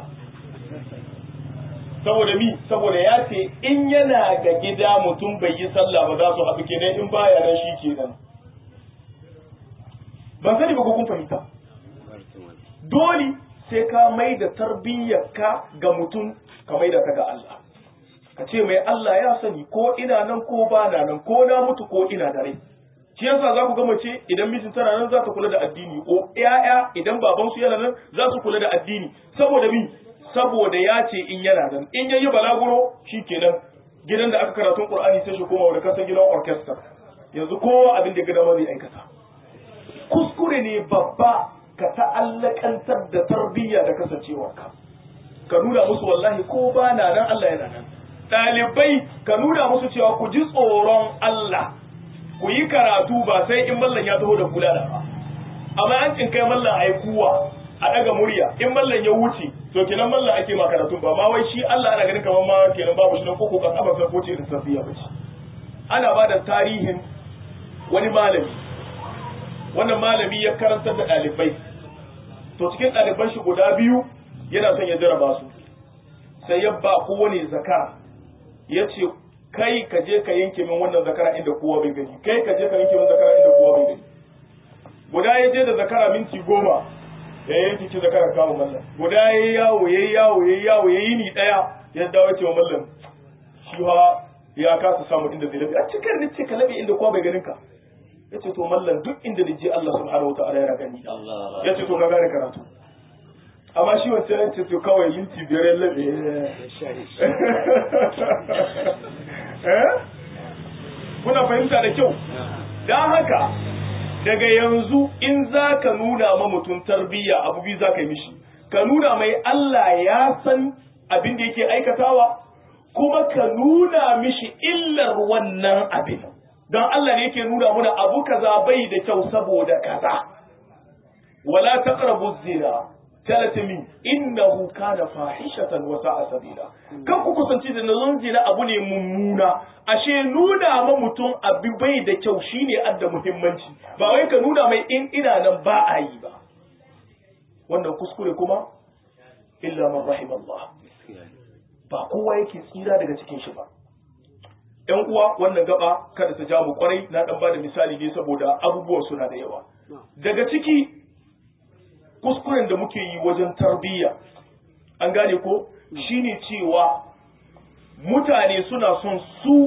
saboda mi saboda ya ce in yana ga gida mutum bai yi sallah ba za su haɗu kenan in baya nan shi kenan ban sani ba ko kun fahimta dole sai ka mai da tarbiyyarka ga mutum ka mai da ta ga Allah ka ce mai Allah ya sani ko ina nan ko ba na nan ko na mutu ko ina da rai shi yasa za ku ga mace idan mijin tana nan za ta kula da addini ko ƴaƴa idan baban su yana nan za su kula da addini saboda mi saboda ya ce in yana nan in yayi balaguro shikenan gidan da aka karatun Qur'ani sai shi koma wanda kasan gidan orchestra yanzu kowa abin da ya ga dama zai aikata kuskure ne babba ka ta'allakantar da tarbiyya da kasancewarka ka nuna musu wallahi ko ba na nan Allah yana nan ɗalibai ka nuna musu cewa ku ji tsoron Allah ku yi karatu ba sai in mallan ya taho da kula da ba amma an cin kai mallan ai kuwa a daga murya in mallan ya wuce to kenan mallan ake ma karatun ba ma wai shi Allah ana ganin kamar ma kenan babu shi nan koko kan abar ko ce da safiya ba ce ana ba da tarihin wani malami wannan malami ya karantar da ɗalibai to cikin ɗaliban shi guda biyu yana son ya jaraba su sai ya ba kowane zakara ya ce kai ka je ka yanke min wannan zakara inda kowa bai gani kai ka je ka yanke min zakara inda kowa bai gani guda ya je da zakara minti goma ya yanke ci zakara kawo mallam guda ya yi yawo ya yi yawo ya yi yawo ya yi ni ɗaya ya dawo ya ce wa mallam shi ha ya kasa samu inda zai labe a cikin ni ce ka labe inda kowa bai ganin ka ya ce to mallam duk inda da je Allah subhanahu wa ta'ala yana gani ya ce to ka gane karatu amma shi wancan ya ce to kawai minti biyar ya labe kuna fahimta da kyau don haka daga yanzu in za ka nuna ma mutum tarbiyya abu biyu za ka yi mishi ka nuna mai Allah ya san abin da yake aikatawa kuma ka nuna mishi illar wannan abin don Allah ne yake nuna muna abu kaza bai da kyau saboda kaza wala taqrabu zina talatimi innahu kana fahishatan wa sa'a sabila kan ku kusanci da nazon zina abu ne mummuna ashe nuna ma mutum abu bai da kyau shine adda muhimmanci ba wai ka nuna mai in ina nan ba a yi ba wannan kuskure kuma illa man rahim Allah ba kowa yake tsira daga cikin shi ba ‘yan uwa wannan gaba kada ta ja mu kwarai na ɗan ba da misali ne saboda abubuwan suna da yawa daga ciki kuskuren da muke yi wajen tarbiyya an gane ko shine cewa mutane suna son su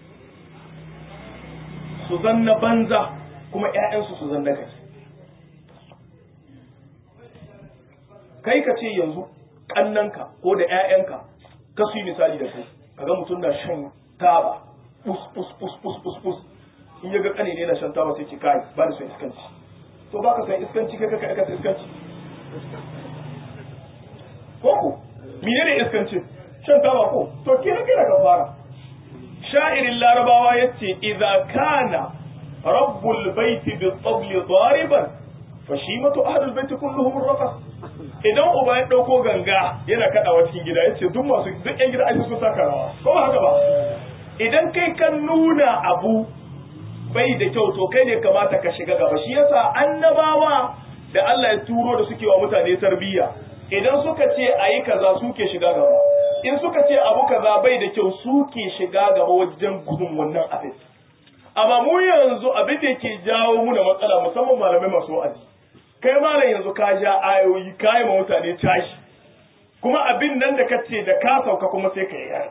su zanna banza kuma ‘ya'yansu su zanna kai kai ka ce yanzu ƙannanka ko da ‘ya'yanka ka su yi misali da kai kaga mutum na shan taba pus pus pus pus pus pus in ya ga kane ne na shan taba sai ce kai ba da son iskanci to baka san iskanci kai ka aikata iskanci ko ko menene iskancin shan taba ko to ke kai ka fara sha'irin larabawa yace idza kana rabbul baiti bi tabli dariban fashimatu ahlul baiti kulluhum raqas idan uba ya dauko ganga yana kadawa cikin gida yace duk masu duk yan gida ai su saka rawa ko ba haka ba idan kai kan nuna abu bai da kyau to kai ne kamata ka shiga gaba shi yasa annabawa da Allah ya turo da suke wa mutane tarbiyya idan suka ce ayi kaza suke shiga gaba in suka ce abu kaza bai da kyau suke shiga gaba wajen gudun wannan abin amma mu yanzu abin da yake jawo muna matsala musamman malamai masu wa'azi kai malam yanzu ka ja ayoyi ka yi ma mutane tashi kuma abin nan da kace da ka sauka kuma sai ka yi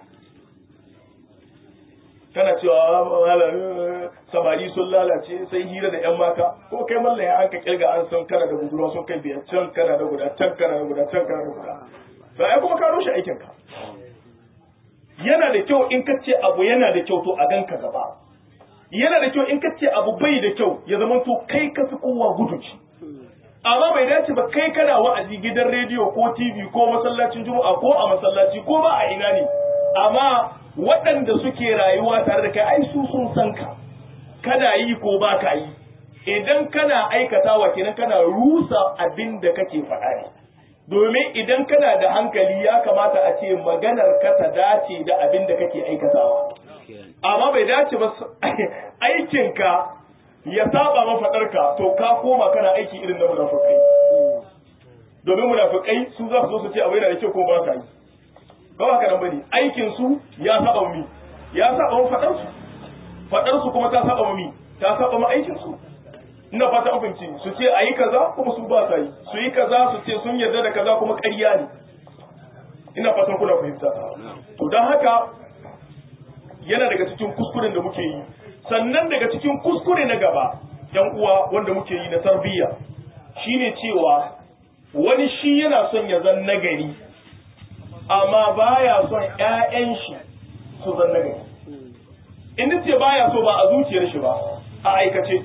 kana cewa malam samari sun lalace sai hira da yan mata ko kai mallam ya an ka kirga an san kana da budurwa sun kai biyar can kana da guda can kana da guda can kana da guda to ai kuma ka rushe aikin ka yana da kyau in kace abu yana da kyau to a ganka gaba yana da kyau in kace abu bai da kyau ya zama to kai ka fi kowa gudun shi amma bai dace ba kai kana wa'azi gidan rediyo ko TV ko masallacin juma'a ko a masallaci ko ba a ina ne amma waɗanda suke rayuwa tare da kai ai su sun san ka kana yi ko ba ka yi idan kana aikatawa kenan kana rusa abin da kake faɗa ne domin idan kana da hankali ya kamata a ce maganar ka ta dace da abin da kake aikatawa amma bai dace ba aikinka ya saba mafaɗarka to ka koma kana aiki irin na munafukai domin munafukai su za su zo su ce abu yana da kyau ko ba ka yi ba haka nan bane aikin su ya saba mi ya saba mu faɗar su faɗar su kuma ta saba mi ta saba mu aikin su ina fata an fahimci su ce ayi kaza kuma su ba sa yi su yi kaza su ce sun yarda da kaza kuma ƙarya ne ina fatan kuna fahimta to don haka yana daga cikin kuskuren da muke yi sannan daga cikin kuskure na gaba yan uwa wanda muke yi na tarbiyya shine cewa wani shi yana son ya zan nagari amma baya son ƴaƴan shi su zan nagari in ce baya so ba a zuciyar shi ba a aikace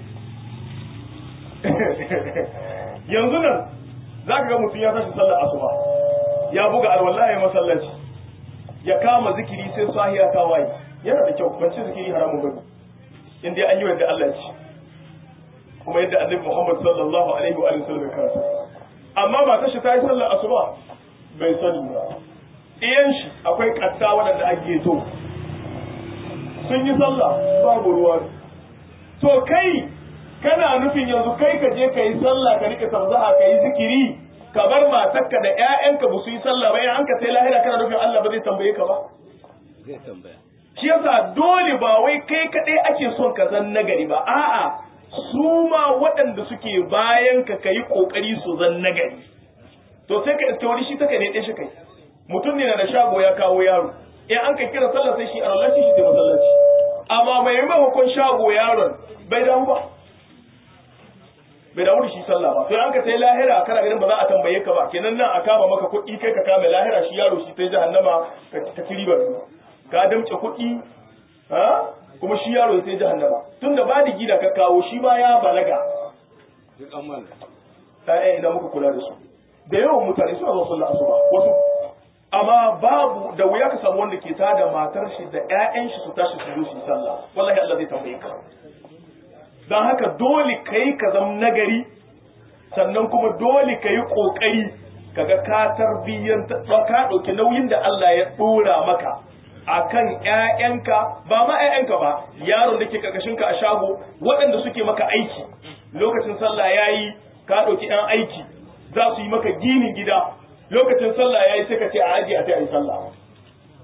yanzu nan za ka ga mutum ya tashi sallar asuba ya buga alwallahi masallaci ya kama zikiri sai sahiya ta waye yana da kyau ban ce zikiri haramun bane in dai an yi wanda Allah ce kuma yadda annabi Muhammad sallallahu alaihi wa sallam ya karanta amma ba ta shi ta yi sallar asuba bai sani ba iyan shi akwai katta waɗanda ake to sun yi sallah babu ruwa to kai kana nufin yanzu kai ka je ka yi sallah ka rike tamzaha ka yi zikiri ka bar matarka da ƴaƴanka ba su yi sallah ba an ka sai lahira kana nufin Allah ba zai tambaye ka ba zai tambaya shi yasa dole ba wai kai kaɗai ake son ka zan nagari ba a'a su ma waɗanda suke bayan ka kayi kokari su zan nagari to sai ka iske wani shi take ne shi kai mutum ne na da shago ya kawo yaro in an ka kira sallah sai shi a lallashi shi da masallaci amma mai maimakon shago yaron bai damu ba bai damu da shi sallah ba sai an ka sai lahira kana ganin ba za a tambaye ka ba kenan nan a kama maka kuɗi kai ka kama lahira shi yaro shi sai jahannama ka ta kiribar ka damce kuɗi ha kuma shi yaro sai jahannama tunda ba da gida ka kawo shi ma ya balaga duk an mana ta'ya ina muka kula da su da yawan mutane suna zuwa sallah asuba wasu amma babu da wuya ka samu wanda ke tada matar shi da ƴaƴan shi su tashi su zo su yi sallah wallahi Allah zai tambaye ka dan haka dole kai ka zama nagari sannan kuma dole ka yi kokari kaga ka tarbiyyanta ka ɗauki nauyin da Allah ya ɗora maka akan ƴaƴanka ba ma ƴaƴanka ba yaron da ke karkashin ka a shago waɗanda suke maka aiki lokacin sallah yayi ka ɗauki ƴan aiki za su yi maka ginin gida lokacin sallah yayi sai ka ce a aje a sai a yi sallah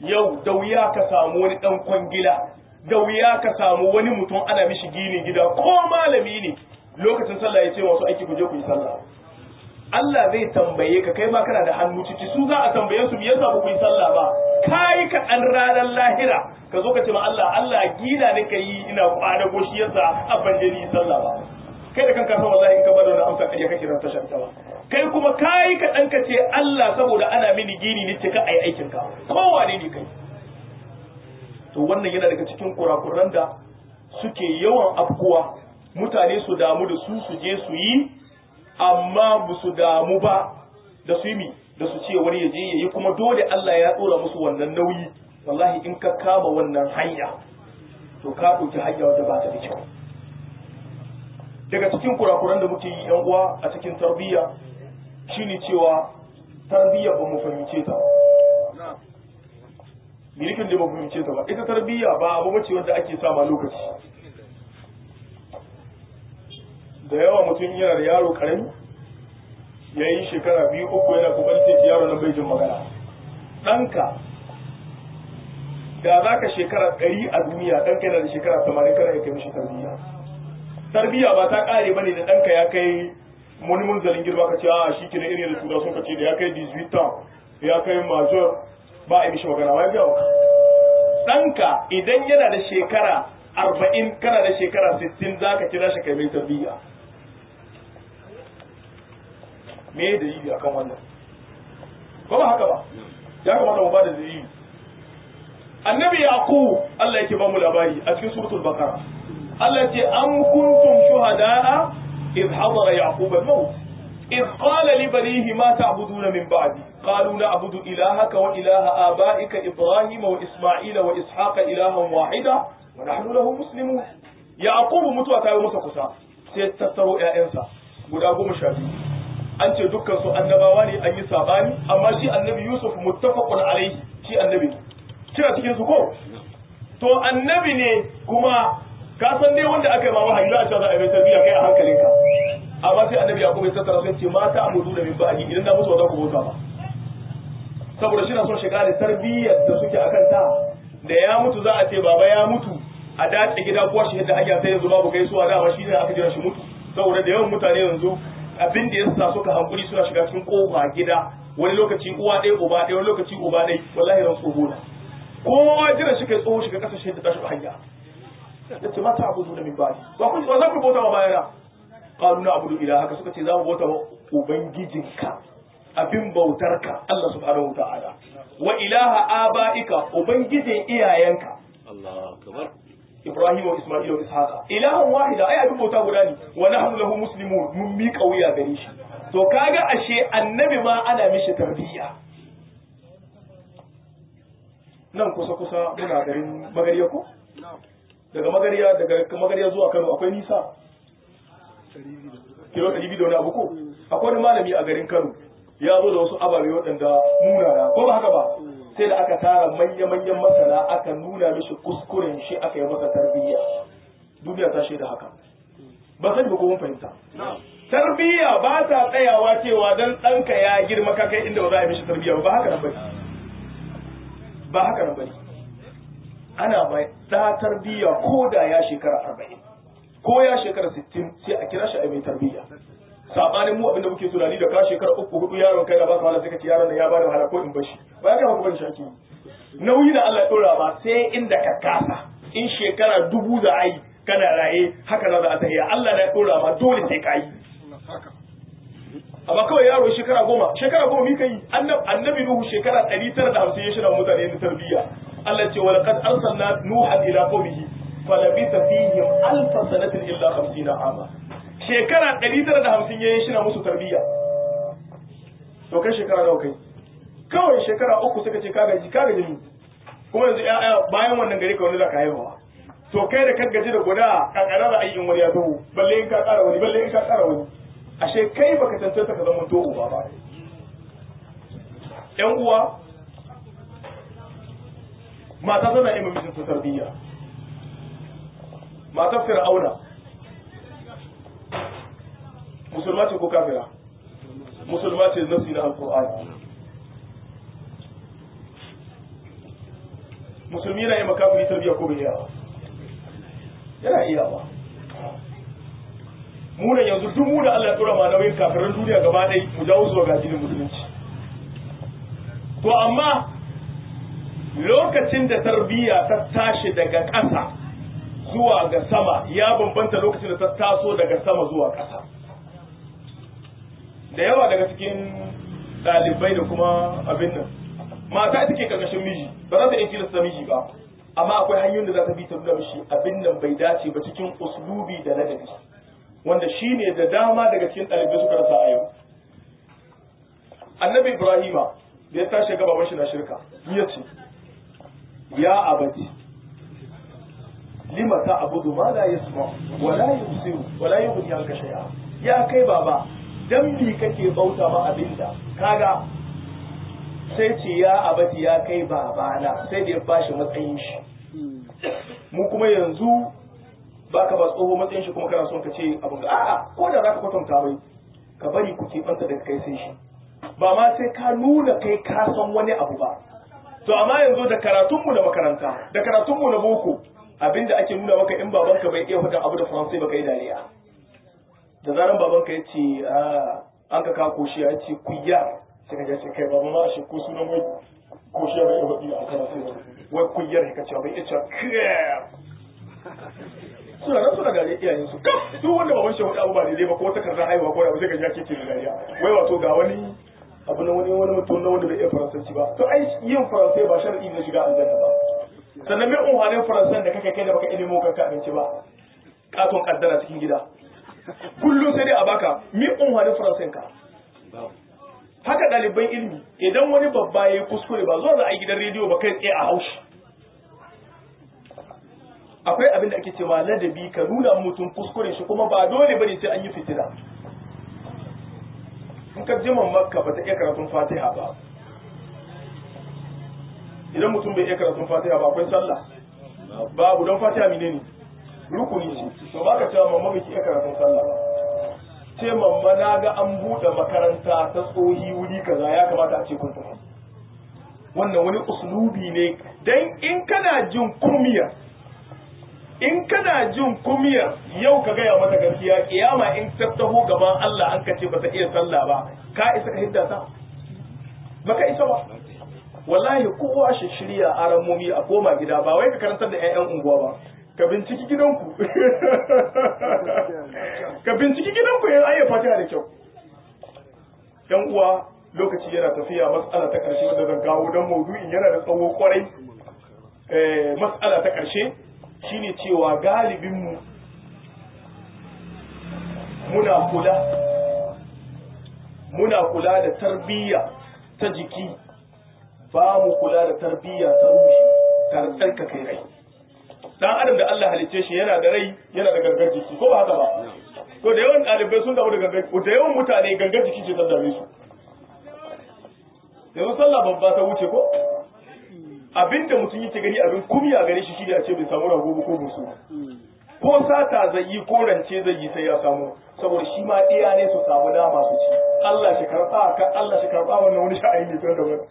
yau da wuya ka samu wani dan kwangila da wuya ka samu wani mutum ana mishi gini gida ko malami ne lokacin sallah ya ce wasu aiki ku je ku yi sallah Allah zai tambaye ka kai ma kana da hannu ciki su za a tambaye su me yasa ba ku yi sallah ba kai ka dan ranar lahira ka zo ka ce ma Allah Allah gina ne ka yi ina kwana ko shi yasa abban je ni sallah ba kai da kanka san wallahi in ka bada wannan amsa kariya kake ran tashar ta ba kai kuma kai ka dan ka ce Allah saboda ana mini gini ne ce ka ai aikin ka kowane ne kai to wannan yana daga cikin kurakuran da suke yawan afkuwa mutane su damu da su su je su yi amma ba su damu ba da su yi mi da su ce wani ya je ya yi kuma dole Allah ya tsora musu wannan nauyi wallahi in ka kama wannan hanya to ka ɗauki hanya wadda ba ta da kyau daga cikin kurakuran da muke yi yan uwa a cikin tarbiyya shine cewa tarbiyya ba mu fahimce ta milikin da ba mu fahimce ta ba ita tarbiyya ba abu bace wanda ake sama lokaci da yawa mutum yana da yaro karami ya yi shekara biyu uku yana kokarin sai yaro nan bai jin magana ɗanka da za ka shekara ɗari a duniya ɗanka yana da shekara tamanin kana ya kai mishi tarbiyya tarbiyya ba ta ƙare ba ne da ɗanka ya kai wani munzalin girma ka ce a shi kina irin da tura sun ka ce da ya kai 18 ans ya kai major ba a yi mishi magana wai biya ɗanka idan yana da shekara arba'in kana da shekara sittin za ka kira shi kai mai tarbiyya me da dalili akan wannan ko ba haka ba ya kamata mu ba da dalili annabi yaqub Allah yake ba mu labari a cikin suratul baqara Allah ce am kuntum shuhada'a idh hadara yaqub al-maut إذ قال لبنيه ما تعبدون من بعدي قالوا نعبد إلهك وإله آبائك إبراهيم وإسماعيل وإسحاق إلها واحدا ونحن له مسلمون يعقوب متوى تايو مسا كسا سيتتروا يا إنسا guda goma sha biyu an ce dukkan su annabawa ne an yi sabani amma shi annabi yusuf muttafaqun alaihi shi annabi ne kina cikin su ko to annabi ne kuma ka san dai wanda aka yi ma wahayi za a ce za a yi mai tarbiyya kai a hankalinka amma sai annabi yaqub ya tattara sai ce mata abudu da min ba'di idan na musu ba za ku bauta ba saboda shi na son shiga da tarbiyyar da suke akan ta da ya mutu za a ce baba ya mutu a dace gida ko shi yadda hanya sai yanzu babu gaisuwa dama shi ne aka jira shi mutu saboda da yawan mutane yanzu abin da ya sa suka hankuri suna shiga cikin kofa gida wani lokaci uwa ɗaya uba ɗaya wani lokaci uba ɗaya wallahi ran tsoho na kowa jira shi kai tsoho shiga ƙasa shi da tashi hanya ya ce mata abudu da min ba'di ba ku ba za ku bauta ma bayana qalu na abudu ilahaka suka ce za mu bauta wa ubangijinka abin bautarka Allah subhanahu wataala wa ilaha abaika ubangijin iyayenka Allah akbar Ibrahim wa Isma'il wa Ishaqa ilahan wahida ai abin bauta guda ne wa nahnu lahu muslimun mun mi kauya gare shi to kaga ashe annabi ma ana mishi tarbiyya nan kusa kusa muna garin magariya ko daga magariya daga magariya zuwa Kano akwai nisa kilo ɗari biyu da wani abu ko akwai wani malami a garin Kano ya zo da wasu ababe waɗanda munana ko ba haka ba sai da aka tara manya-manyan masana aka nuna mishi kuskuren shi aka yi masa tarbiyya duniya ta shaida haka ba sani ba ko mun fahimta tarbiyya ba ta tsayawa cewa dan ɗanka ya girma ka kai inda ba za a yi mishi tarbiyya ba haka nan bane ba haka nan bane ana mai da tarbiyya ko da ya shekara arba'in ko ya shekara sittin sai a kira shi a mai tarbiyya sabanin mu abinda muke tunani da ka shekara uku hudu yaron kai da baka wahala sai ka ce yaron nan ya bada wahala ko in bashi ba ya kai ban shaki nauyi da Allah ya dora ba sai inda ka kasa in shekara dubu za a yi kana raye haka za a tafiya Allah na ya dora ma dole sai ka yi amma kawai yaro shekara goma shekara goma mika yi annabi nuhu shekara ɗari tara da hamsin ya shirya mutane da tarbiyya Allah ce wala qad arsalna nuhan ila qaumihi falabitha fihim alfa sanatin illa 50 ama shekara ɗari tara da hamsin ya yi shina musu tarbiyya to kai shekara nawa kai kawai shekara uku suka ce kaga ji kaga jini kuma yanzu ya'ya bayan wannan gari ka wani za ka haihuwa to kai da kan gaji da guda kankara da ayyin wani ya taho balle in ka ƙara wani balle in ka ƙara wani ashe kai baka tantance ka zama to uba ba yan uwa mata tana yi mijin ta tarbiyya matar fir'auna musulma ce ko kafira musulma ce nasi na alkur'ani musulmi yana yi makafiri tarbiyya ko bai iya yana iya ba mu ne yanzu duk mu da Allah ya tura ma nauyin kafirin duniya gaba ɗaya mu jawo zuwa ga addinin musulunci to amma lokacin da tarbiyya ta tashi daga ƙasa zuwa ga sama ya bambanta lokacin da ta taso daga sama zuwa ƙasa da yawa daga cikin ɗalibai da kuma abin nan mata ita ke karkashin miji ba za ta iya tilasta miji ba amma akwai hanyoyin da za ta bi ta nuna mishi abin nan bai dace ba cikin uslubi da ladabi wanda shi ne da dama daga cikin ɗalibai suka rasa a yau annabi ibrahima da ya tashi gaba shi na shirka ya ce ya abadi lima ta abudu ma la yasma wa la yusiru wa la yughni anka shay'a ya kai baba dan bi kake bauta ma abinda kaga sai ce ya abadi ya kai babana sai da ya bashi matsayin shi mu kuma yanzu baka ba tsoho matsayin shi kuma kana son ka ce abin ga a'a ko da zaka kwatanta mai ka bari ku banta daga kai sai shi ba ma sai ka nuna kai ka san wani abu ba to amma yanzu da karatunmu na makaranta da karatunmu na boko abinda ake nuna maka in babanka bai iya faɗin abu da faransai baka yi dariya da zaran babanka ya ce an ka ka koshi ya ce kuyya sai ka ce kai baba ma shi ko sunan wai koshi bai iya faɗi a faransai ba wai kuyyar ka ce bai iya cewa kiyar suna nan suna dariya iyayen su kaf duk wanda baban shi faɗi abu ba daidai ba ko takardar haihuwa ko abu sai ka ji ake ce da dariya wai wato ga wani abu na wani wani mutum na wanda bai iya faransanci ba to ai yin faransai ba sharadi ne shiga aljanna ba sannan mai unhanin faransan da kake kai da baka ilimin kanka abinci ba katon kaddara cikin gida kullum sai dai a baka mi unhanin faransan ka haka ɗaliban ilimi idan wani babba ya yi kuskure ba zuwa za a yi gidan rediyo ba kai tsaye a haushi akwai abin da ake cewa ladabi ka nuna mutum kuskure shi kuma ba dole bane sai an yi fitina in ka jiman makka ba ta iya karatun fatiha ba idan mutum bai iya karatun fatiha ba akwai sallah babu don fatiha mine ne rukuni ce to ba ka cewa mamma bai iya karatun sallah ba ce mamma na ga an buɗe makaranta ta tsohi wuri kaza ya kamata a ce kun tafi wannan wani uslubi ne dan in kana jin kumiyar in kana jin kumiyar yau ka gaya mata gaskiya kiyama in ta taho gaban Allah an kace ba ta iya sallah ba ka isa ka hidda ta baka isa ba wallahi kowa shi shirya aramomi a koma gida ba wai ka karantar da 'ya'yan unguwa ba ka binciki gidanku ka binciki gidanku yan ayyar fatiha da kyau yan uwa lokaci yana tafiya matsala ta karshe wanda zan kawo don maudu'in yana da tsawo kwarai matsala ta karshe shine cewa galibinmu muna kula muna kula da tarbiyya ta jiki ba mu kula da tarbiyya ta ruhi ta tsarkake rai dan adam da Allah halicce shi yana da rai yana da gangar jiki ko ba haka ba to da yawan ɗalibai sun damu da gangar da yawan mutane gangar jiki ce ta dame su yanzu sallah babba ta wuce ko abinda mutum yake gani abin kumya gare shi shi a ce bai samu rago ko musu ko sata zai yi ko rance zai yi sai ya samu saboda shi ma ɗaya ne su samu dama su ci Allah shi karɓa ka Allah shi karɓa wannan wani sha'ani ne tun da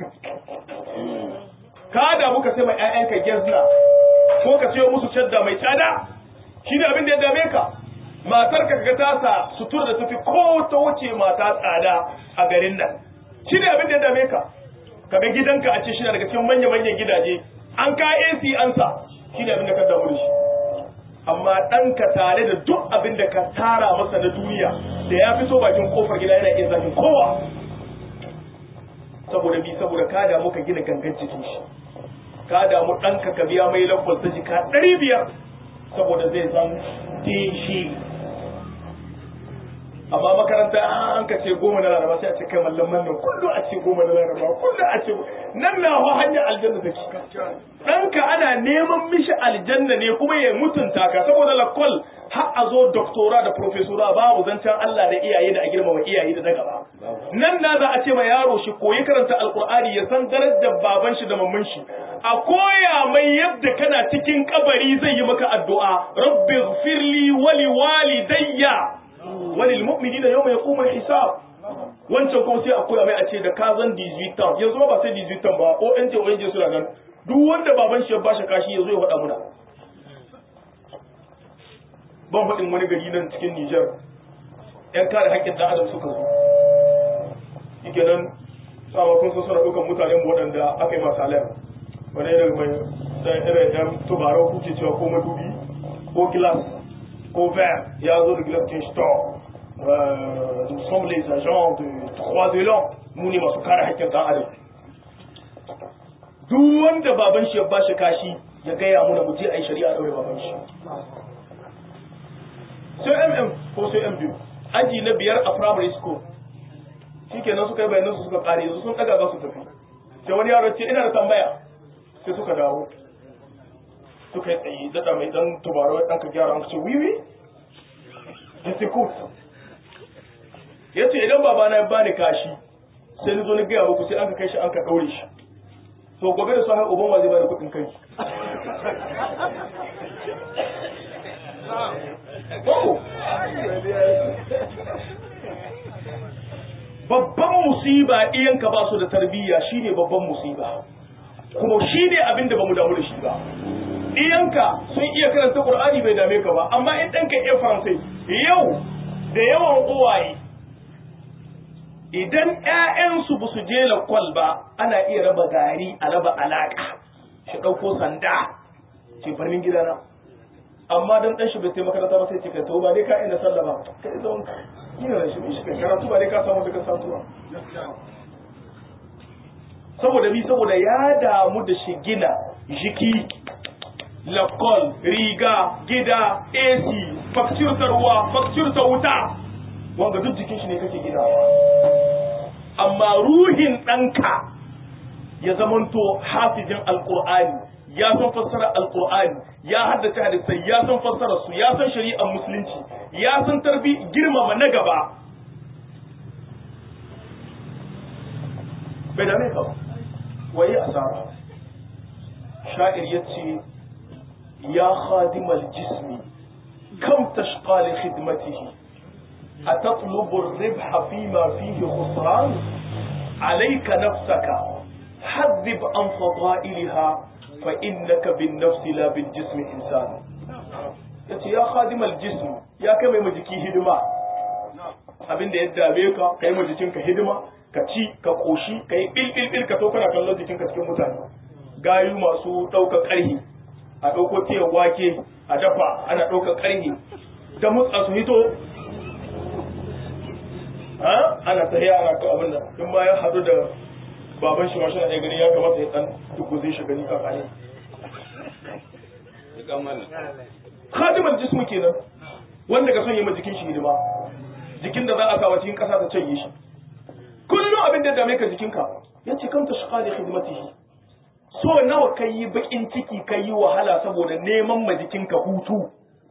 ka da muka sai mai ƴaƴanka gezna ko ka sayo musu cadda mai tsada shi ne abin da ya dame ka matar ka ga tasa sutura da tafi ko ta wuce mata tsada a garin nan shi ne abin da ya dame ka kaga gidanka a ce shi daga cikin manya-manyan gidaje an ka AC an sa shi ne abin da ka damu da shi amma ɗanka tare da duk abin da ka tara masa na duniya da ya fito bakin kofar gida yana iya zafin kowa saboda bi saboda ka damu ka gina gangan cikin shi ka damu ɗanka ka biya mai lambal ta jika ɗari biyar saboda zai zan shi amma makaranta an ka ce goma na laraba sai a ce kai mallam nan kullum a ce goma na laraba kullum a ce nan na ho hanyar aljanna take ɗanka ana neman mishi aljanna ne kuma ya mutunta ka saboda lakol har a zo doktora da profesora babu zancen Allah da iyaye da a girmama iyaye da na gaba nan na za a ce ma yaro shi koyi karanta alkur'ani ya san darajar baban shi da mamman shi a koya mai yadda kana cikin kabari zai yi maka addu'a rabbi firli wali walidayya walil mu'minina yawma yaqumul hisab wancan kuma sai a koya mai a ce da ka zan 18 yanzu ba sai 18 ba o NJ o NJ suna nan duk wanda baban shi ya bashi kashi ya zo ya faɗa muna ban faɗin wani gari nan cikin Nijar ‘yan kare haƙƙin ɗan adam suka zo yake nan sama kun suna ɗaukar mutanen waɗanda aka yi masu alayar wani irin mai ɗan irin ɗan tubarau kuke cewa ko madubi ko gilas ko verre ya zo da gilas kin store nous sommes les agents de trois de l'an mu ne masu kare haƙƙin ɗan adam duk wanda baban shi ya bashi kashi ya gaya muna mu je a yi shari'a ɗaure baban shi sai mm ko sai m biyu aji na biyar a primary school shi kenan suka yi bayanan su suka kare yanzu sun ɗaga za su tafi sai wani yaro ce ina da tambaya sai suka dawo suka yi tsaye daɗa mai ɗan tubarau ɗan ka gyara an ce wiwi disiko ya ce idan babana ya bani kashi sai ni zo ni gaya muku sai an ka kai shi an ka ɗaure shi to gobe da sahi uban wa zai bada kuɗin kai Babu. Babban musiba iyanka ba su da tarbiyya shine babban musiba. Kuma shine abin da bamu damu da shi ba. Iyanka sun iya karanta Qur'ani bai dame ka ba, amma in ɗanka iya Faransai, yau da yawan uwaye idan ‘ya'yansu ba su je lakwal ba ana iya raba gari a raba alaƙa shi ɗauko sanda ce farnin gidana amma dan ɗan shi bai taimaka makaranta ba sai ce kai to ba dai ka inda sallah ba kai zon ina da shi shi kai karatu ba dai ka samu daga satuwa saboda bi saboda ya damu da shi gina jiki lakwal riga gida ac fakcir ta ruwa fakcir ta wuta wanga duk jikin shi ne kake ginawa amma ruhin ɗanka ya zamanto hafizin alƙur'ani ya san fassara alƙur'ani ya haddace hadisai ya san fassara su ya san shari'ar musulunci ya san tarbi girmama na gaba bai dame ka ba waye asara sha'ir yace ya khadimal jismi kam tashqa li khidmatihi أتطلب الربح فيما فيه خسران عليك نفسك حذب عن فضائلها فإنك بالنفس لا بالجسم إنسان yace ya khadimal jism ya kai mai majiki hidima abin da ya dame ka kai ma jikinka hidima ka ci ka koshi ka yi bil bil bil ka to kana kallon jikinka cikin mutane gayu masu ɗaukar ƙarhi a ɗauko tiyar wake a dafa ana ɗaukar ƙarhi da mutsa su hito ana tafiya ana ka abin nan in ma ya hadu da baban shi mashin ɗaya gani ya kamata ya dan duk zai shi gani kafa ne khadimal jismu kenan wanda ka son yi ma jikin shi hidima jikin da za a kawo cikin ƙasa ta canye shi kullum abin da dame ka jikinka ya ce kanta shi kali hidimatihi so nawa kai yi bakin ciki kai yi wahala saboda neman ma jikinka hutu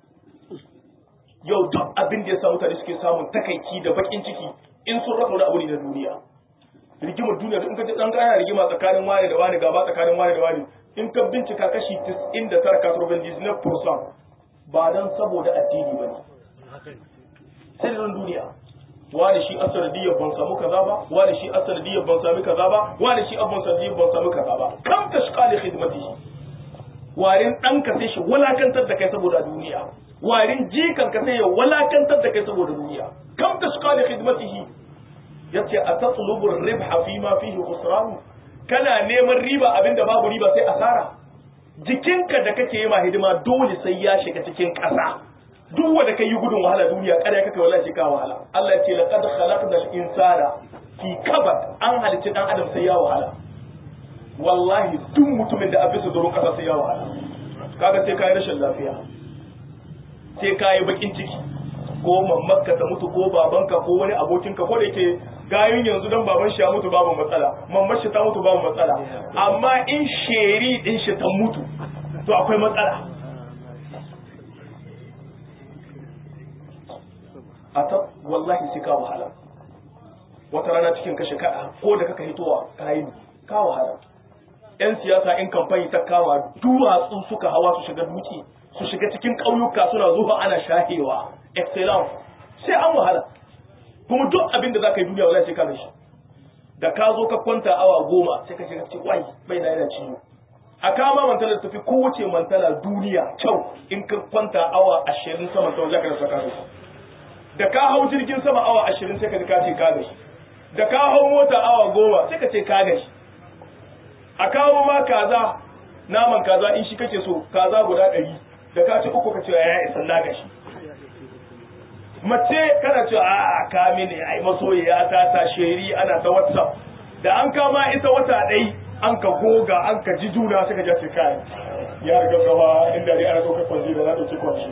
yau duk abin da ya sa mutane suke samun takaici da bakin ciki in sun rasa wani abu ne na duniya rigimar duniya in ka ji dan gaya rigima tsakanin wani da wani gaba tsakanin wani da wani in ka bincika kashi 99 kasurban disney percent ba dan saboda addini bane sai da duniya wani shi asanadiyar ban samu kaza ba wani shi asanadiyar ban sami kaza ba wani shi abban sanadiyar ban sami kaza ba kam ta shi kale khidmatihi warin ɗanka sai shi wulakantar da kai saboda duniya warin jikan ka sai ya walakantar da kai saboda duniya kam ta suka da khidmatihi yace a tatlubu ribha fi ma fihi khusran kana neman riba abinda babu riba sai asara jikinka da kake yi ma hidima dole sai ya shiga cikin ƙasa duk wanda kai yi gudun wahala duniya kada kake wallahi ka wahala Allah ya ce laqad khalaqnal insana fi kabad an halicci dan adam sai ya wahala wallahi duk mutumin da abisa doron ƙasa sai ya wahala kaga sai kai rashin lafiya sai ka yi bakin ciki ko mamakka ta mutu ko babanka ko wani abokinka ko da yake gayun yanzu dan baban shi ya mutu babu matsala mamman shi ta mutu babu matsala amma in sheri din shi ta mutu to akwai matsala a ta wallahi sai ka wahala wata rana cikin kashe kada ko da kaka hitowa ka yi ka wahala yan siyasa in kamfani ta kama duwatsu suka hawa su shiga duki su shiga cikin ƙauyuka suna zuwa ana shahewa excellence sai an wahala kuma duk abin da za ka yi duniya wallahi sai ka shi da ka zo ka kwanta awa goma sai ka shiga ce wai bai na yana ciwo a kama mantala tafi kowace mantala duniya kyau in ka kwanta awa ashirin sama ta wajen ka saka su da ka hau jirgin sama awa ashirin sai ka ji ka ce ka gashi da ka hau mota awa goma sai ka ce ka gashi a kawo ma kaza naman kaza in shi kake so kaza guda ɗari da ka ci uku ka ce ya isa na gashi mace kana cewa a ka mini ai masoyiya ta ta sheri ana ta whatsapp da an kama ita wata ɗai an ka goga an ka ji juna suka ja kai ya riga gaba inda dai ana ɗaukar kwanci da na ɗauki kwanci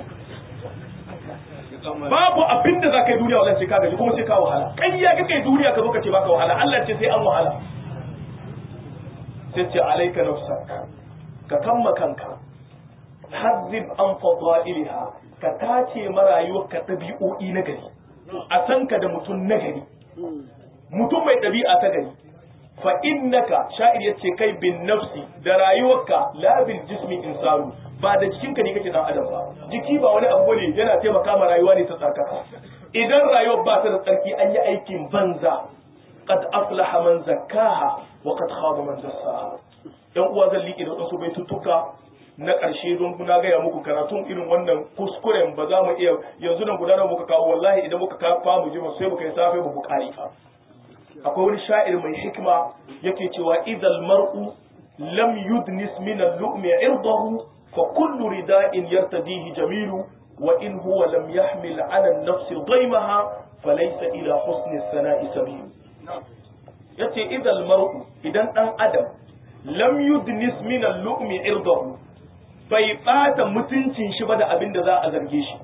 babu abin da za ka yi duniya wallahi sai ka gaji kuma sai ka wahala kai ya kake duniya ka zo ka ce baka wahala Allah ce sai an wahala sai ce alaika nafsak ka kamma kanka hazzib an fadailiha ka tace marayuwar ka ɗabi'o'i na gari a san ka da mutum na gari mutum mai ɗabi'a ta gari fa innaka sha'ir yace kai bin nafsi da rayuwarka la bil jismi insanu ba da jikinka ne kake dan adam ba jiki ba wani abu ne yana taimaka ma rayuwa ne ta tsarkaka idan rayuwar ba ta da tsarki an yi aikin banza qad aflaha man zakkaha wa qad khaba man dassaha yan uwa zan liƙe da wasu baitutuka na ƙarshe don kuna gaya muku karatun irin wannan kuskuren ba za mu iya yanzu nan gudanar muka kawo wallahi idan muka kafa mu ji sai muka yi safe mu bukari fa akwai wani sha'ir mai hikima yake cewa idal mar'u lam yudnis min al-lu'mi irdahu fa kullu rida'in yartadihi jamilu wa in huwa lam yahmil 'ala an-nafs daymaha falaysa ila husni as-sana'i sabil yace idal mar'u idan dan adam lam yudnis min al-lu'mi irdahu bai bata mutuncin shi ba da abin da za a zarge shi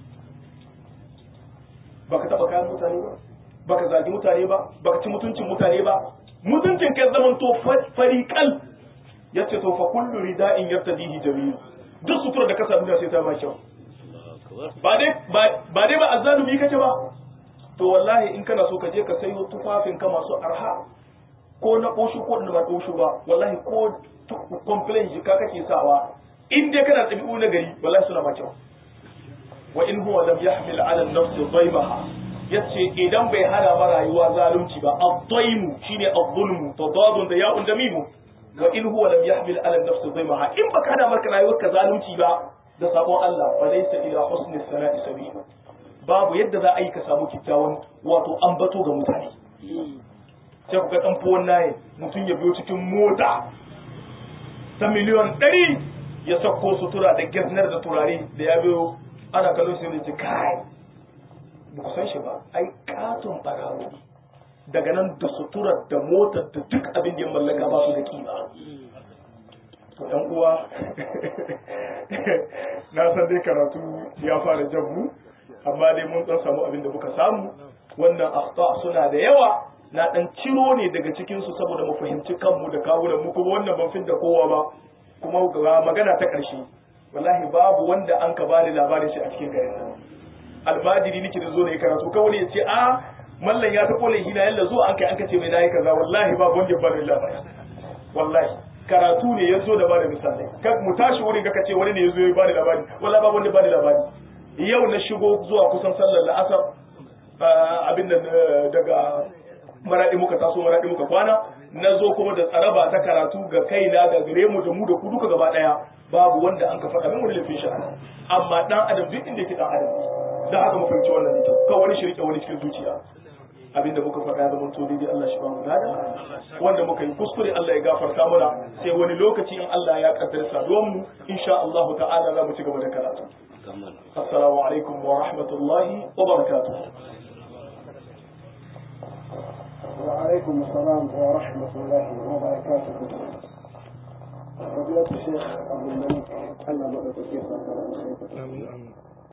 baka taba kayan mutane ba baka zagi mutane ba baka ci mutuncin mutane ba mutuncin kai zaman to fariqal yace to fa kullu rida'in yartadihi jamil duk sutura da ka samu da sai ta ma kyau ba dai ba dai ba azzalumi kace ba to wallahi in kana so ka je ka sayo tufafin ka masu arha ko na koshu ko na ba koshu ba wallahi ko complain jika kake sawa in dai kana ɗabi'u na gari wallahi suna ma kyau wa in huwa lam yahmil ala an-nafs dhaymaha yace idan bai hana ma rayuwa zalunci ba ad-daymu shine ad-zulmu tadadun da ya'un da mimu wa in huwa lam yahmil ala an-nafs dhaymaha in baka hana maka rayuwar ka zalunci ba da sabon Allah fa laysa ila husni sana'i sabil babu yadda za a yi ka samu kyakkyawan wato ambato ga mutane sai ku ga dan fowon naye mutum ya biyo cikin mota ta miliyon ɗari ya sako sutura da gasnar da turare da ya biyo ana kallon shi ne kai ba ku san shi ba ai katon barawo daga nan da suturar da motar da duk abin da ya mallaka ba su da kima to ɗan uwa na san dai karatu ya fara jan mu amma dai mun dan samu abin da muka samu wannan akhta suna da yawa na dan ciro ne daga cikin su saboda mu fahimci kanmu da kawunan mu kuma wannan ban fin da kowa ba kuma ga magana ta ƙarshe wallahi babu wanda an ka bani labarin shi a cikin garin nan almajiri nake da zo ne karatu kawai ya ce a mallan ya ta kole hina yalla zuwa an kai an kace mai nayi kaza wallahi babu wanda ya bani labari wallahi karatu ne ya zo da bada misalai kan mu tashi wurin ka ce wani ne ya zo ya bani labari wallahi babu wanda ya bani labari yau na shigo zuwa kusan sallar la'asar abin nan daga maradi muka taso maradi muka kwana na zo kuma da tsaraba ta karatu ga kaina ga gare mu da mu da ku duka gaba daya babu wanda an ka faɗa min wani laifin sha'ani amma dan adam duk inda yake dan adam da haka mu fahimci wannan ne kan wani shirke wani cikin zuciya abinda muka faɗa da mun to daidai Allah shi ba mu gada wanda muka yi kuskure Allah ya gafarta mana sai wani lokaci in Allah ya kaddara saduwan mu insha Allah ta'ala za mu ci gaba da karatu assalamu alaikum wa rahmatullahi wa barakatuh وعليكم السلام ورحمة الله وبركاته فضيلة الشيخ عبد الملك أنا بدأت الشيخ آمين آمين